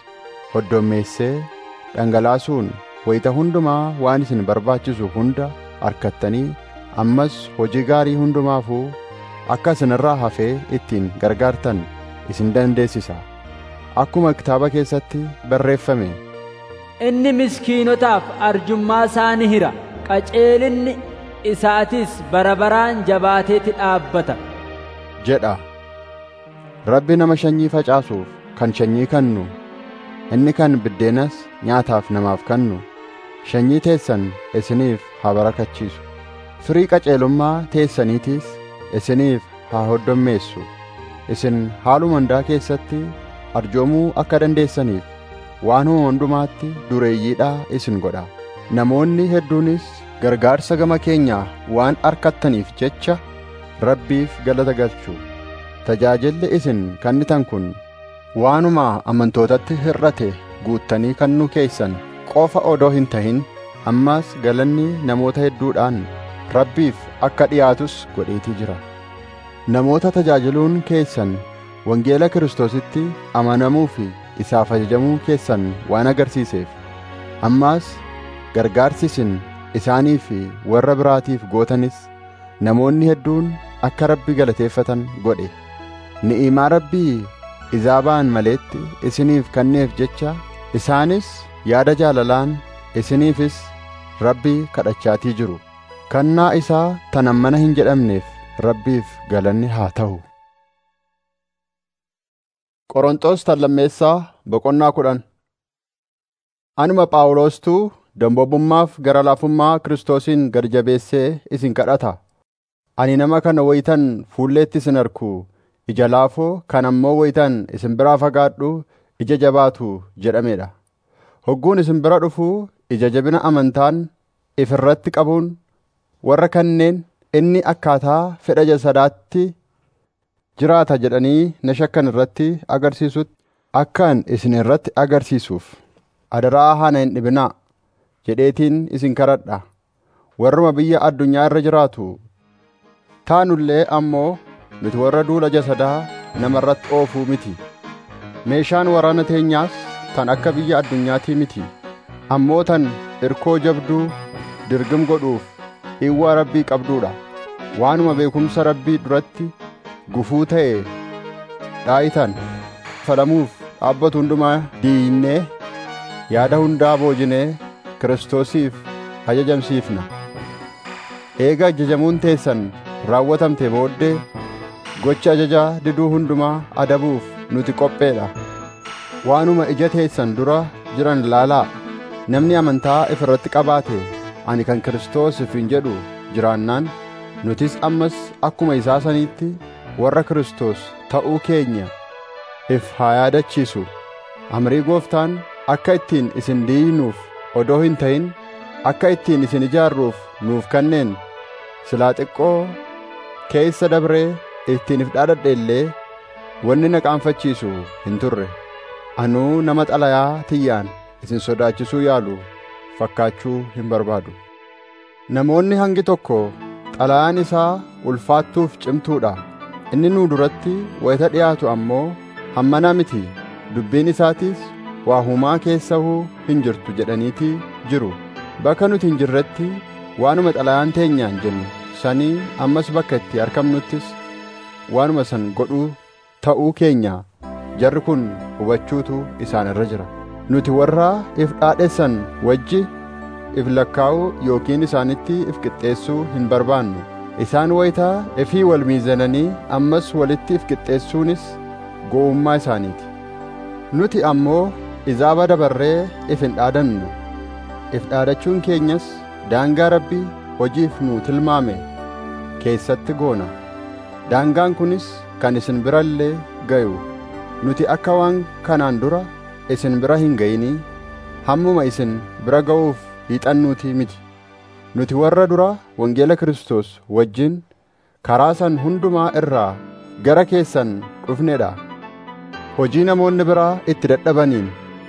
hoddommeessee dhangalaasuun wayita hundumaa waan isin barbaachisu hunda harkattanii ammas hojii gaarii hundumaafuu akka isinirraa hafee ittiin gargaartan isin dandeessisa akkuma kitaaba keessatti barreeffame inni miskiinotaaf arjummaa isaa ni hira qaceelinni isaatis bara baraan jabaateeti dhaabbata jedha rabbi nama sanyii facaasuuf kan sanyii kennu inni kan biddeenas nyaataaf namaaf kennu sanyii teessan isiniif haa barakachiisu firii qaceelummaa teessaniitiis isiniif haa hoddommeessu isin haaluma hundaa keessatti arjoomuu akka dandeessaniif waanuma hundumaatti dureeyyiidhaa isin godha namoonni hedduunis gargaarsa gama keenyaa waan arkattaniif jecha rabbiif galata galchu tajaajilli isin kennitan kun waanuma amantootatti hir'ate guuttanii kennuu keessan qofa odoo hin tahin ammas galanni namoota hedduudhaan rabbiif akka dhiyaatus godheetii jira namoota tajaajiluun keessan wangeela kiristoositti amanamuu fi isaaf ajajamuu keessan waan agarsiiseef ammaas gargaarsi isin isaanii fi warra biraatiif gootanis namoonni hedduun akka rabbi galateeffatan godhe ni'imaa rabbii izaabaan maleetti isiniif kenneef jecha isaanis yaada jaalalaan isiniifis rabbii kadhachaatii jiru kennaa isaa tan ammana hin jedhamneef rabbiif galanni haa ta'u Qorontos tallammeessaa boqonnaa kudhan Anuma Phaawulostuu dambobummaaf gara laafummaa Kiristoosiin gad jabeessee isin kadhata. Ani nama kana wayitan fuulleetti isin arku ija laafoo kan ammoo wayitan isin biraa fagaadhu ija jabaatu jedhamedha. Hogguun isin bira dhufuu ija jabina amantaan if irratti qabuun warra kanneen inni akkaataa fedha jasadaatti jiraata jedhanii na shakkan irratti agarsiisutti akkaan isin irratti agarsiisuuf adaraa hana hin dhibinaa jedheetiin isin kadhadha warruma biyya addunyaa irra jiraatu taanullee ammoo nuti warra duula jasadaa nama irratti oofuu miti meeshaan waraana teenyaas tan akka biyya addunyaatii miti ammoo tan irkoo jabduu dirgim godhuuf dhiwwaa rabbii qabduudha waanuma beekumsa rabbii duratti gufuu ta'e dhaa'itan falamuuf dhaabbatu hundumaa diinnee yaada hundaa boojinee kiristoosiif ajajamsiifna eega ajajamuun teessan raawwatamte booddee gocha ajajaa diduu hundumaa adabuuf nuti qopheedha waanuma ija teessan dura jiran laalaa namni amantaa if irratti qabaate ani kan kiristoos ifin jedhu jiraannaan nutis ammas akkuma isaa saniitti warra Kiristoos ta'uu keenya if haa yaadachiisu amrii gooftaan akka ittiin isin diignuuf odoo hin ta'in akka ittiin isin ijaarruuf nuuf kenneen silaa xiqqoo keessa dabree ittiin if dhaadhadhe illee wanni na qaanfachiisu hin turre anuu nama xalayaa tiyyaan isin sodaachisuu yaalu fakkaachuu hin barbaadu namoonni hangi tokko xalayaan isaa ulfaattuuf cimtuudha inni nuu duratti wayita dhiyaatu ammoo hammanaa miti dubbiin isaatiis waa humaa keessahuu hin jirtu jedhaniitii jiru bakka nuti hin jirretti waanuma xalayaan teenyaan jennu sanii ammas bakka itti argamnuttis waanuma san godhuu ta'uu keenya jarri kun hubachuutu isaan irra jira nuti warra if dhaadhessan wajji if lakkaa'uu yookiin isaanitti if qixxeessuu hin barbaannu isaan wayitaa ifii wal miizananii ammas walitti if qixxeessuunis gowwummaa isaaniiti nuti ammoo izaaba dabarree if hin dhaadannu if dhaadachuun keenyas daangaa rabbii hojiif nuu tilmaame keessatti goona daangaan kunis kan isin bira illee gayu nuti akka waan kanaan dura isin bira hin ga'inii hammuma isin bira ga'uuf hiixannuutii miti nuti warra dura wangeela Kiristoos wajjin karaa san hundumaa irraa gara keessan dhufnedha hojii namoonni biraa itti dadhabaniin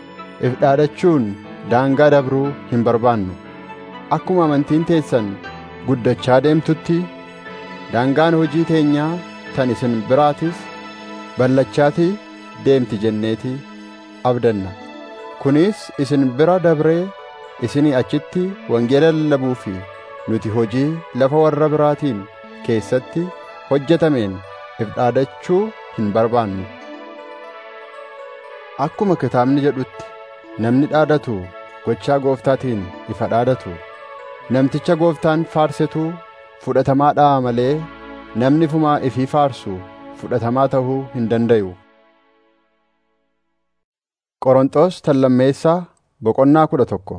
if dhaadachuun daangaa dabruu hin barbaannu akkuma amantiin teessan guddachaa deemtutti daangaan hojii teenyaa tan isin biraatis ballachaatii deemti jenneetii abdanna kunis isin bira dabree isinii achitti wangeela lallabuu fi nuti hojii lafa warra biraatiin keessatti hojjetameen if dhaadachuu hin barbaannu akkuma kitaabni jedhutti namni dhaadatu gochaa gooftaatiin ifa dhaadatu namticha gooftaan faarsetu fudhatamaadhaa malee namni fumaa ifii faarsu fudhatamaa ta'uu hin dandayu Qorontos tallammeessaa boqonnaa kudha tokko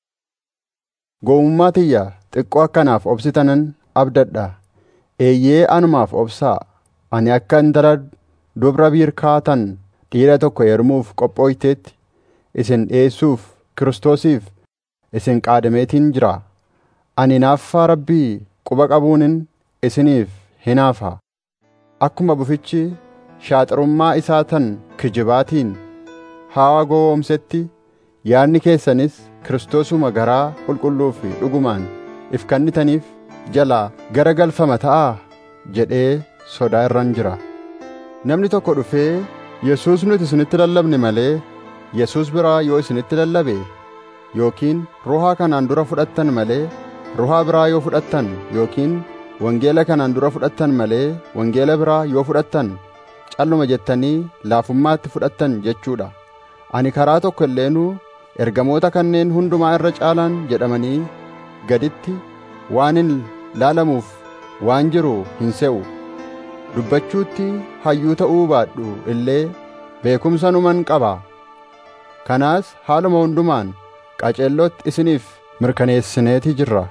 Goomummaa tiyya xiqqoo akkanaaf obsitanan abdadha eeyyee anumaaf obsaa ani akka intala dubra biirkaatan dhiira tokko heerumuuf qophooyteetti isin dhi'eessuuf kiristoosiif isin qaadameetiin jira ani naaffaa rabbii quba qabuunin isiniif hinaafa akkuma bufichi shaaxarummaa isaa tan kijibaatiin haawa gowwoomsetti yaadni keessanis kiristoosuma garaa qulqulluu fi dhugumaan if kennitaniif jalaa gara galfama ta'aa jedhee sodaa irran jira namni tokko dhufee yesuus nuti isinitti lallabne malee yesuus biraa yoo isinitti lallabe yookiin ruhaa kanaan dura fudhattan malee ruhaa biraa yoo fudhattan yookiin wangeela kanaan dura fudhattan malee wangeela biraa yoo fudhattan calluma jettanii laafummaatti fudhattan jechuudha ani karaa tokko illeenuu ergamoota kanneen hundumaa irra caalaan jedhamanii gaditti waan hin laalamuuf waan jiru hin se'u dubbachuutti hayyuu ta'uu baadhu illee beekumsa numan qaba kanaas haaluma hundumaan qaceellootti isiniif mirkaneessineeti jirra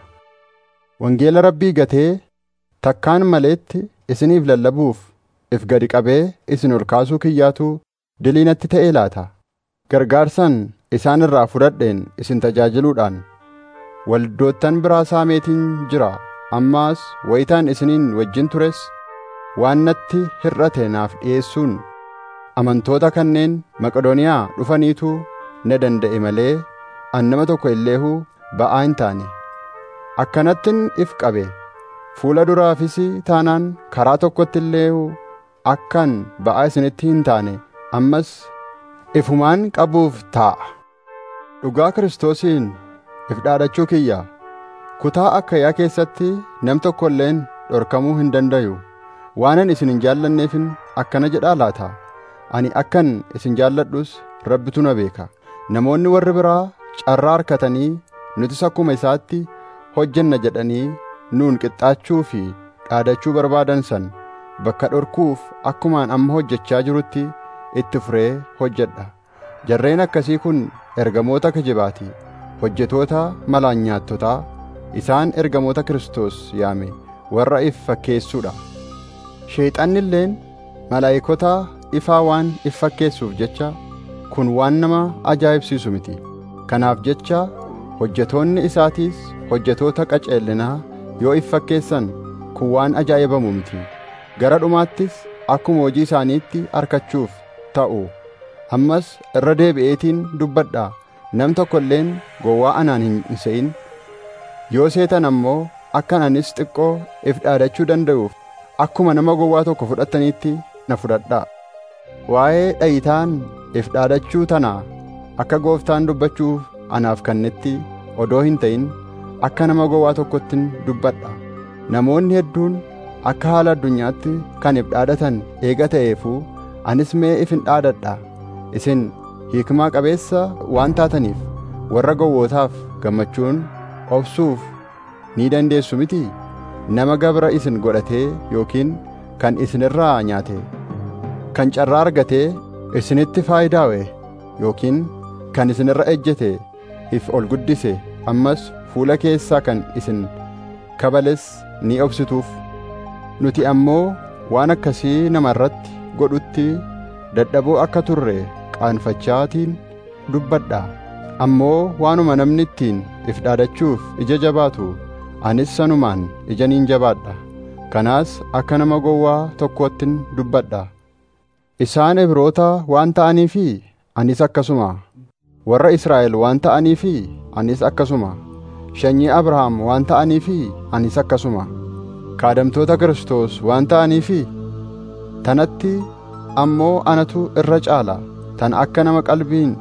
wangeela rabbii gatee takkaan maleetti isiniif lallabuuf if gadi qabee isin ol kaasuu kiyyaatu dilii natti ta'ee laata gargaarsan isaan irraa fudhadheen isin tajaajiluudhaan waldoottan biraa saameetiin jira ammaas wayitaan isiniin wajjin tures waan natti hir'ate naaf dhi'eessuun amantoota kanneen maqedooniyaa dhufaniitu na danda'e malee an nama tokko illeehuu ba'aa hin taane akkanattin if qabe fuula duraafis taanaan karaa tokkotti illeehuu akkan ba'aa isinitti hin taane ammas ifumaan qabuuf taa'a dhugaa kiristoosiin if dhaadachuu kiyya kutaa akkayaa keessatti nam tokko illeen dhorkamuu hin dandayu waanan isin hin jaallanneefin akkana jedhaa laata ani akkan isin jaalladhus rabbitu na beeka namoonni warri biraa carraa harkatanii nutis akkuma isaatti hojjenna jedhanii nuun qixxaachuu fi dhaadachuu barbaadan san bakka dhorkuuf akkumaan amma hojjechaa jirutti itti furee hojjedha jarreen akkasii kun ergamoota kijibaati hojjetoota malaan nyaattotaa isaan ergamoota Kiristoos yaame warra if fakkeessuudha sheexanni illeen malaa'ikota ifaa waan if fakkeessuuf jecha kun waan nama ajaa'ibsiisu miti kanaaf jecha hojjetoonni isaatiis hojjetoota qaceellinaa yoo if fakkeessan kun waan ajaa'ibamu miti gara dhumaattis akkuma hojii isaaniitti harkachuuf ta'u ammas irra deebi'eetiin dubbadha nam tokko illeen gowwaa anaan hin se'in yoo seetan ammoo akkan anis xiqqoo if dhaadachuu danda'uuf akkuma nama gowwaa tokko fudhattaniitti na fudhadhaa waa'ee dhayitaan if dhaadachuu tanaa akka gooftaan dubbachuuf anaaf kannetti odoo hin ta'in akka nama gowwaa tokkottin dubbadha namoonni hedduun akka haala addunyaatti kan if dhaadatan eega ta'eefuu anis mee if hin dhaadadha isin hiikmaa qabeessa waan taataniif warra gowwootaaf gammachuun obsuuf ni dandeessu miti nama gabra isin godhatee yookiin kan isinirraa nyaate kan carraa argatee isinitti faayidaawe yookiin kan isinirra ejjete if ol guddise ammas fuula keessaa kan isin kabales ni obsituuf nuti ammoo waan akkasii nama irratti godhutti dadhaboo akka turre qaanfachaatiin dubbadha ammoo waanuma namni ittiin if dhaadachuuf ija jabaatu anis sanumaan ijaniin jabaadha kanaas akka nama gowwaa tokkoottin dubbadha isaan ibroota waan ta'aniifi anis akkasuma warra israa'el waan ta'aniifi anis akkasuma sanyii abrahaam waan ta'aniifi anis akkasuma kaadamtoota kiristoos waan ta'aniifi tanatti ammoo anatu irra caala tan akka nama qalbiin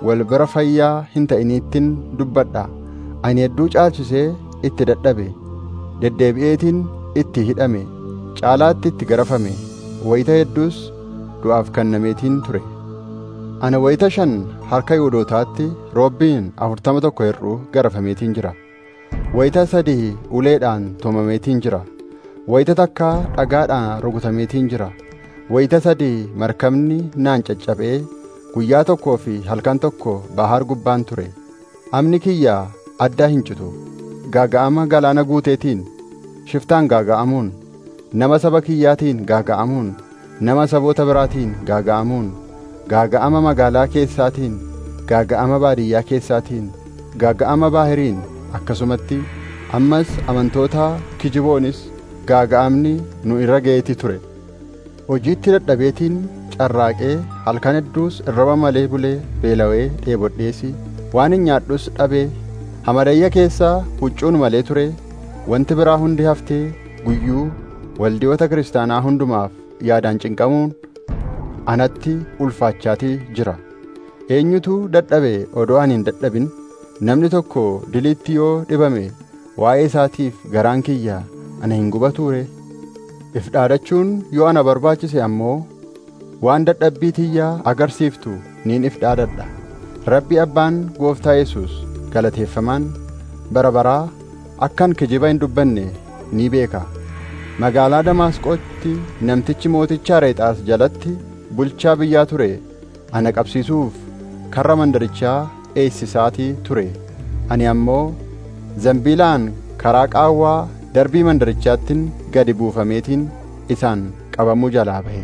wal bira fayyaa hin ta'iniittin dubbadha ani hedduu caalchisee itti dadhabe deddeebi'eetiin itti hidhame caalaatti itti garafame wayita hedduus du'aaf kennameetiin ture ana wayita shan harka yihuudootaatti roobbiin afurtama tokko hir'uu garafameetiin jira wayita sadii uleedhaan tumameetiin jira wayita takka dhagaadhaan rukutameetiin jira wayita sadii markabni naan caccabee guyyaa tokkoo fi halkan tokko bahaar gubbaan ture amni kiyya addaa hin citu gaaga'ama galaana guuteetiin shiftaan gaaga'amuun nama saba kiyyaatiin gaaga'amuun nama saboota biraatiin gaaga'amuun gaaga'ama magaalaa keessaatiin gaaga'ama baadiyyaa keessaatiin gaaga'ama baahiriin akkasumatti ammas amantoota kijiboonis gaaga'amni nu irra ga'eeti ture hojiitti dadhabeetiin carraaqee halkan hedduus irraba malee bulee beelawee dheebodheesi waan hin nyaadhus dhabee hamadayya keessaa huccuun malee ture wanti biraa hundi haftee guyyuu waldiyoota kiristaanaa hundumaaf yaadaan cinqamuun anatti ulfaachaatii jira eenyutu dadhabe odoo ani hin dadhabin namni tokko diliitti yoo dhibame waa'ee isaatiif garaan kiyya ana hin gubatuure if dhaadachuun yoo ana barbaachise ammoo waan dadhabbii tiyyaa agarsiiftu niin if dhaadadha rabbi abbaan gooftaa yesus galateeffamaan bara baraa akkan kijiba hin dubbanne ni beeka magaalaa damaasqootti namtichi mooticha areexaas jalatti bulchaa biyyaa ture ana qabsiisuuf karra mandarichaa eessisaatii ture ani ammoo zambiilaan karaa qaawwaa darbii mandarichaattin gadi buufameetiin isaan qabamuu jalaa bahe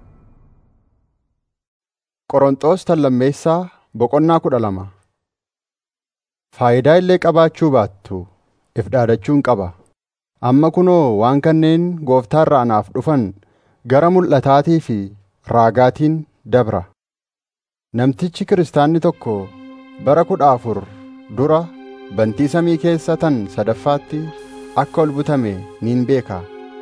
qoronxoos tallammeessaa boqonnaa kudha lama faayidaa illee qabaachuu baattu if dhaadachuun qaba amma kunoo waan kanneen gooftaarraa anaaf dhufan gara mul'ataatii fi raagaatiin dabra namtichi kiristaanni tokko bara kudha afur dura bantii samii keessa tan sadaffaatti akka ol butame niin beeka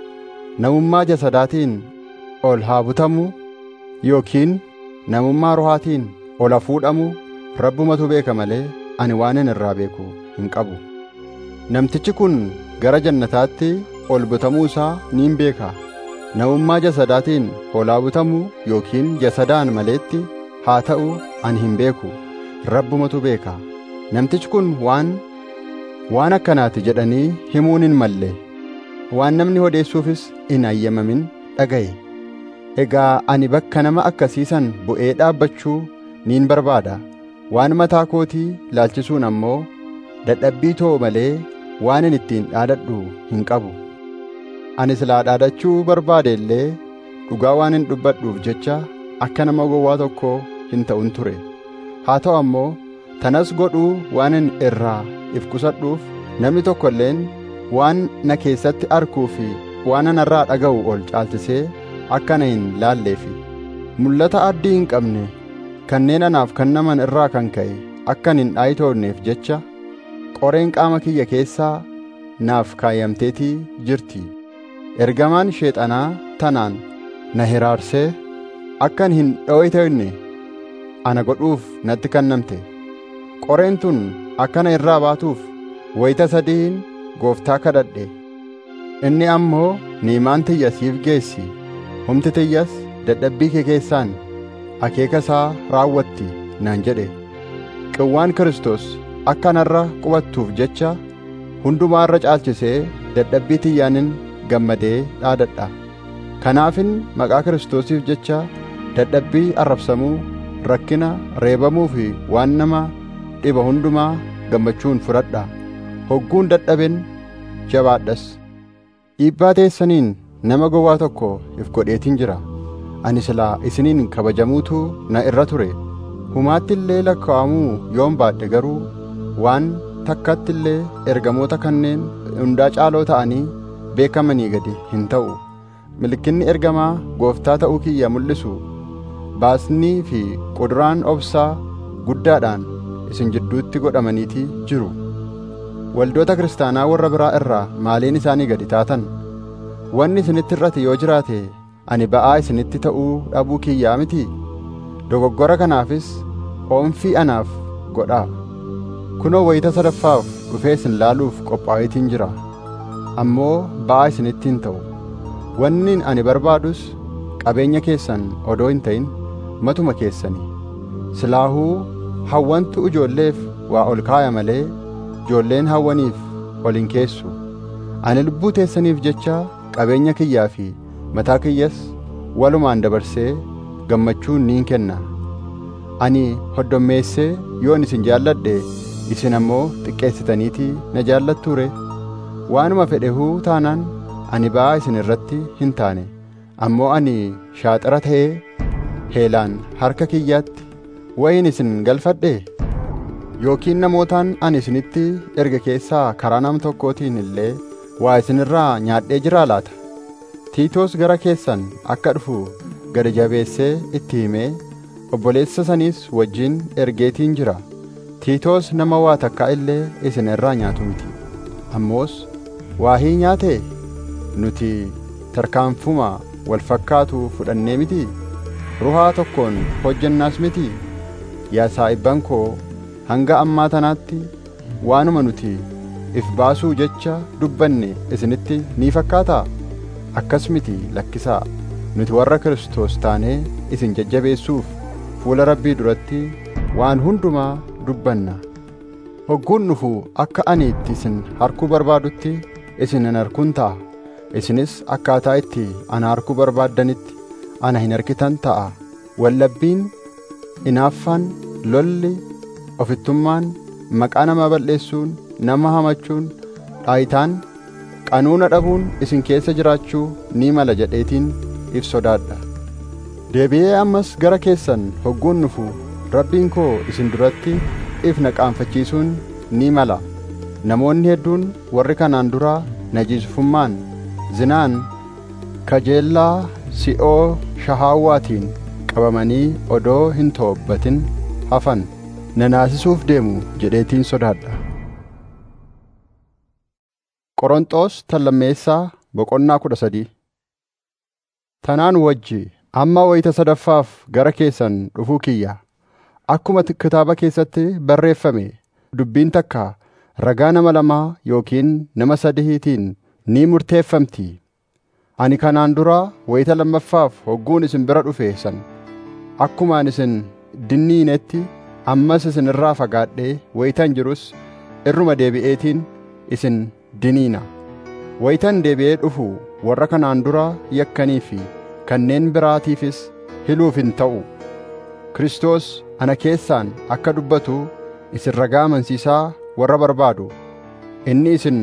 namummaa jasadaatiin ol haa butamu yookiin namummaa rohaatiin ol haa fuudhamu rabbumatu beeka malee ani waanan irraa beeku hin qabu namtichi kun gara jannataatti ol butamuu isaa niin beeka namummaa jasadaatiin ol haa butamu yookiin jasadaan maleetti haa ta'u ani hin beeku rabbumatu beeka namtichi kun waan waan akkanaati jedhanii himuun hin malle waan namni odeessuufis hin ayyamamin dhagaye egaa ani bakka nama akkasiisan bu'ee dhaabbachuu niin barbaada waan mataa kootii laalchisuun ammoo dadhabbii too malee waan hin ittiin dhaadadhu hin qabu ani silaa dhaadachuu barbaade illee dhugaa waan hin dubbadhuuf jecha akka nama gowwaa tokkoo hin ta'un ture haa ta'u ammoo tanas godhuu waan hin irraa if qusadhuuf namni tokko illeen waan na keessatti arkuu fi waan anarraa dhaga'u ol caalchisee akka na hin laalleefi mul'ata addii hin qabne kanneen anaaf kennaman irraa kan ka'e akkan hin dhaayitoonneef jecha qoreen qaama kiyya keessaa naaf kaayamteetii jirti ergamaan sheexanaa tanaan na hiraarsee akkan hin dho'itoonne ana godhuuf natti kennamte qoreen tun akkana irraa baatuuf wayita sadiin gooftaa kadhadhe inni ammoo niimaan tiyya siif geessi humti tiyyas dadhabbii kee keessaan akeeka isaa raawwatti naan jedhe qawwaan Kiristoos akka narra qubattuuf jecha hundumaa irra caalchisee dadhabbii tiyyaanin gammadee dhaadadha kanaafin maqaa Kiristoosiif jecha dadhabbii arrabsamuu rakkina reebamuu fi waan nama dhiba hundumaa gammachuun fudhadha hogguun dadhaben jabaadhas dhiibbaa teessaniin nama gowwaa tokko if godheetin jira ani silaa isiniin kabajamuutu na irra ture humaatti illee lakkaa'amuu yoon baadhe garuu waan takkatti illee ergamoota kanneen hundaa caaloo ta'anii beekamanii gadi hin ta'u milkinni ergamaa gooftaa ta'uu kiyya mul'isu baasnii fi quduraan obsaa guddaadhaan isin jidduutti godhamaniitii jiru waldoota kiristaanaa warra biraa irraa maaliin isaanii gadi taatan wanni isinitti irrate yoo jiraate ani ba'aa isinitti ta'uu dhabuu kiyyaa miti dogoggora kanaafis oomfii anaaf godhaa kunoo wayita sadaffaaf dhufee isin laaluuf qophaa'eetiin jira ammoo ba'aa isinitti hin ta'u wanni ani barbaadus qabeenya keessan odoo hin ta'in matuma keessanii silaahuu hawwantu ijoolleef waa ol kaaya malee ijoolleen hawwaniif ol hin keessu ani lubbuu teessaniif jecha qabeenya kiyyaa fi mataa kiyyas walumaan dabarsee gammachuun niin kenna ani hoddommeessee yoon isin jaalladhe isin ammoo xiqqeessitaniitii na jaallattuure waanuma fedhehuu taanaan ani ba'aa isin irratti hin taane ammoo ani shaaxara ta'ee heelaan harka kiyyaatti wayin isin galfadhe yookiin namootaan ani isinitti erga keessaa karaa nam tokkootiin illee waa isinirraa nyaadhee jiraa laata tiitoos gara keessan akka dhufu gad jabeessee itti himee obboleessa saniis wajjin ergeetiin jira tiitoos nama waa takkaa illee isin irraa nyaatu miti ammoos waahii nyaate nuti tarkaanfuma wal fakkaatu fudhannee miti ruhaa tokkoon hojjannaas miti yaa saa'ibban koo hanga ammaa tanaatti waanuma nuti if baasuu jecha dubbanne isinitti ni fakkaataa akkas miti lakkisaa nuti warra Kiristoos taanee isin jajjabeessuuf fuula Rabbii duratti waan hundumaa dubbanna hogguun dhufu akka ani itti isin harkuu barbaadutti isin hin harkuun ta'a isinis akkaataa itti ana harkuu barbaaddanitti ana hin harkitan ta'a wallabbiin inaaffaan lolli ofittummaan maqaa nama balleessuun nama hamachuun dhaayitaan qanuuna dhabuun isin keessa jiraachuu ni mala jedheetiin if sodaadha deebi'ee ammas gara keessan hogguun dhufu rabbiin koo isin duratti if naqaanfachiisuun ni mala namoonni hedduun warri kanaan duraa najiisufummaan zinaan kajeellaa si'oo shahaawwaatiin qabamanii odoo hin toobbatin hafan nanaasisuuf deemu jedheetiin sodaadha Qoronxoos tallammeessaa boqonnaa kudha sadii Tanaan wajji amma wayita sadaffaaf gara keessan dhufuu kiyya akkuma kitaaba keessatti barreeffame dubbiin takka ragaa nama lamaa yookiin nama sadihiitiin ni murteeffamti ani kanaan dura wayita lammaffaaf hogguun isin bira dhufe san akkumaan isin dinniinetti ammas isin irraa fagaadhee wayitan jirus irruma deebi'eetiin isin diniina wayitan deebi'ee dhufu warra kanaan dura yakkanii fi kanneen biraatiifis hiluuf hin ta'u Kiristoos ana keessaan akka dubbatu isin ragaa amansiisaa warra barbaadu inni isin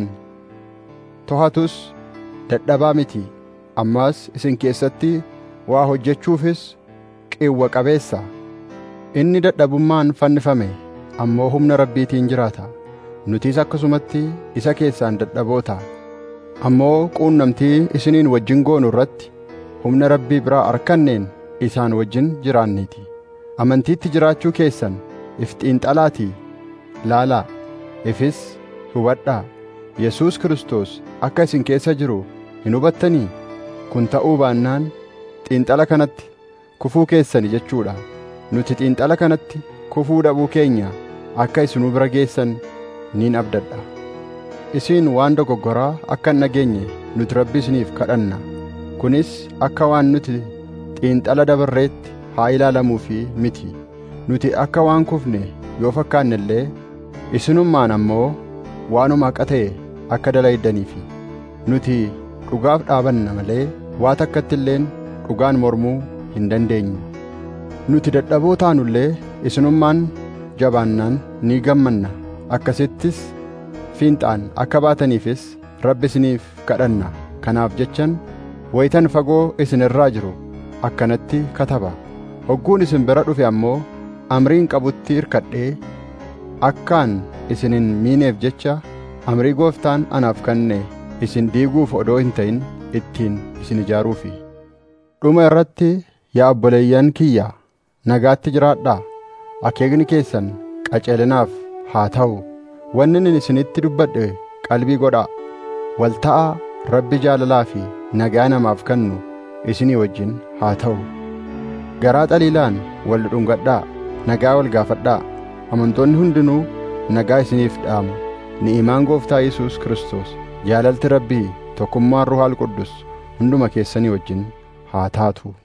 to'atus dadhabaa miti ammas isin keessatti waa hojjechuufis qiwwa qabeessa inni dadhabummaan fannifame ammoo humna rabbiitiin jiraata nutis akkasumatti isa keessaan dadhaboota ammoo quunnamtii isiniin wajjin goonu irratti humna rabbii biraa arkanneen isaan wajjin jiraanniiti amantiitti jiraachuu keessan if xiinxalaatii laalaa ifis hubadhaa yesuus kiristoos akka isin keessa jiru hin hubattanii kun ta'uu baannaan xiinxala kanatti kufuu keessani jechuudha nuti xiinxala kanatti kufuu dhabuu keenya akka isinuu bira geessan niin abdadha isiin waan dogoggoraa akka hin dhageenye nuti rabbi isiniif kadhanna kunis akka waan nuti xiinxala dabarreetti haa ilaalamuu fi miti nuti akka waan kufne yoo fakkaanne illee isinummaan ammoo waanuma haqa ta'e akka dalaydaniifi nuti dhugaaf dhaabanna malee waa takkatti illeen dhugaan mormuu hin dandeenyu nuti dadhaboo taanullee isinummaan jabaannaan ni gammanna akkasittis fiinxaan akka baataniifis rabbi isiniif kadhanna kanaaf jechan wayitan fagoo isin irraa jiru akkanatti kataba hogguun isin bira dhufe ammoo amriin qabutti irkadhee akkaan isin hin miineef jecha amrii gooftaan anaaf kenne isin diiguuf odoo hin ta'in ittiin isin ijaaruufi dhuma irratti yaa obboleeyyan kiyya nagaatti jiraadhaa akeekni keessan qaceelinaaf haa ta'u wanni inni isinitti dubbadhe qalbii godhaa walta'aa rabbi jaalalaa fi nagaa namaaf kennu isinii wajjin haa ta'u garaa xaliilaan wal dhungadhaa nagaa wal gaafadhaa amantoonni hundinuu nagaa isiniif dhaamu ni'imaan gooftaa Yesuus Kiristoos jaalalti Rabbii tokkummaan Ruhaal Quddus hunduma keessanii wajjin haa taatu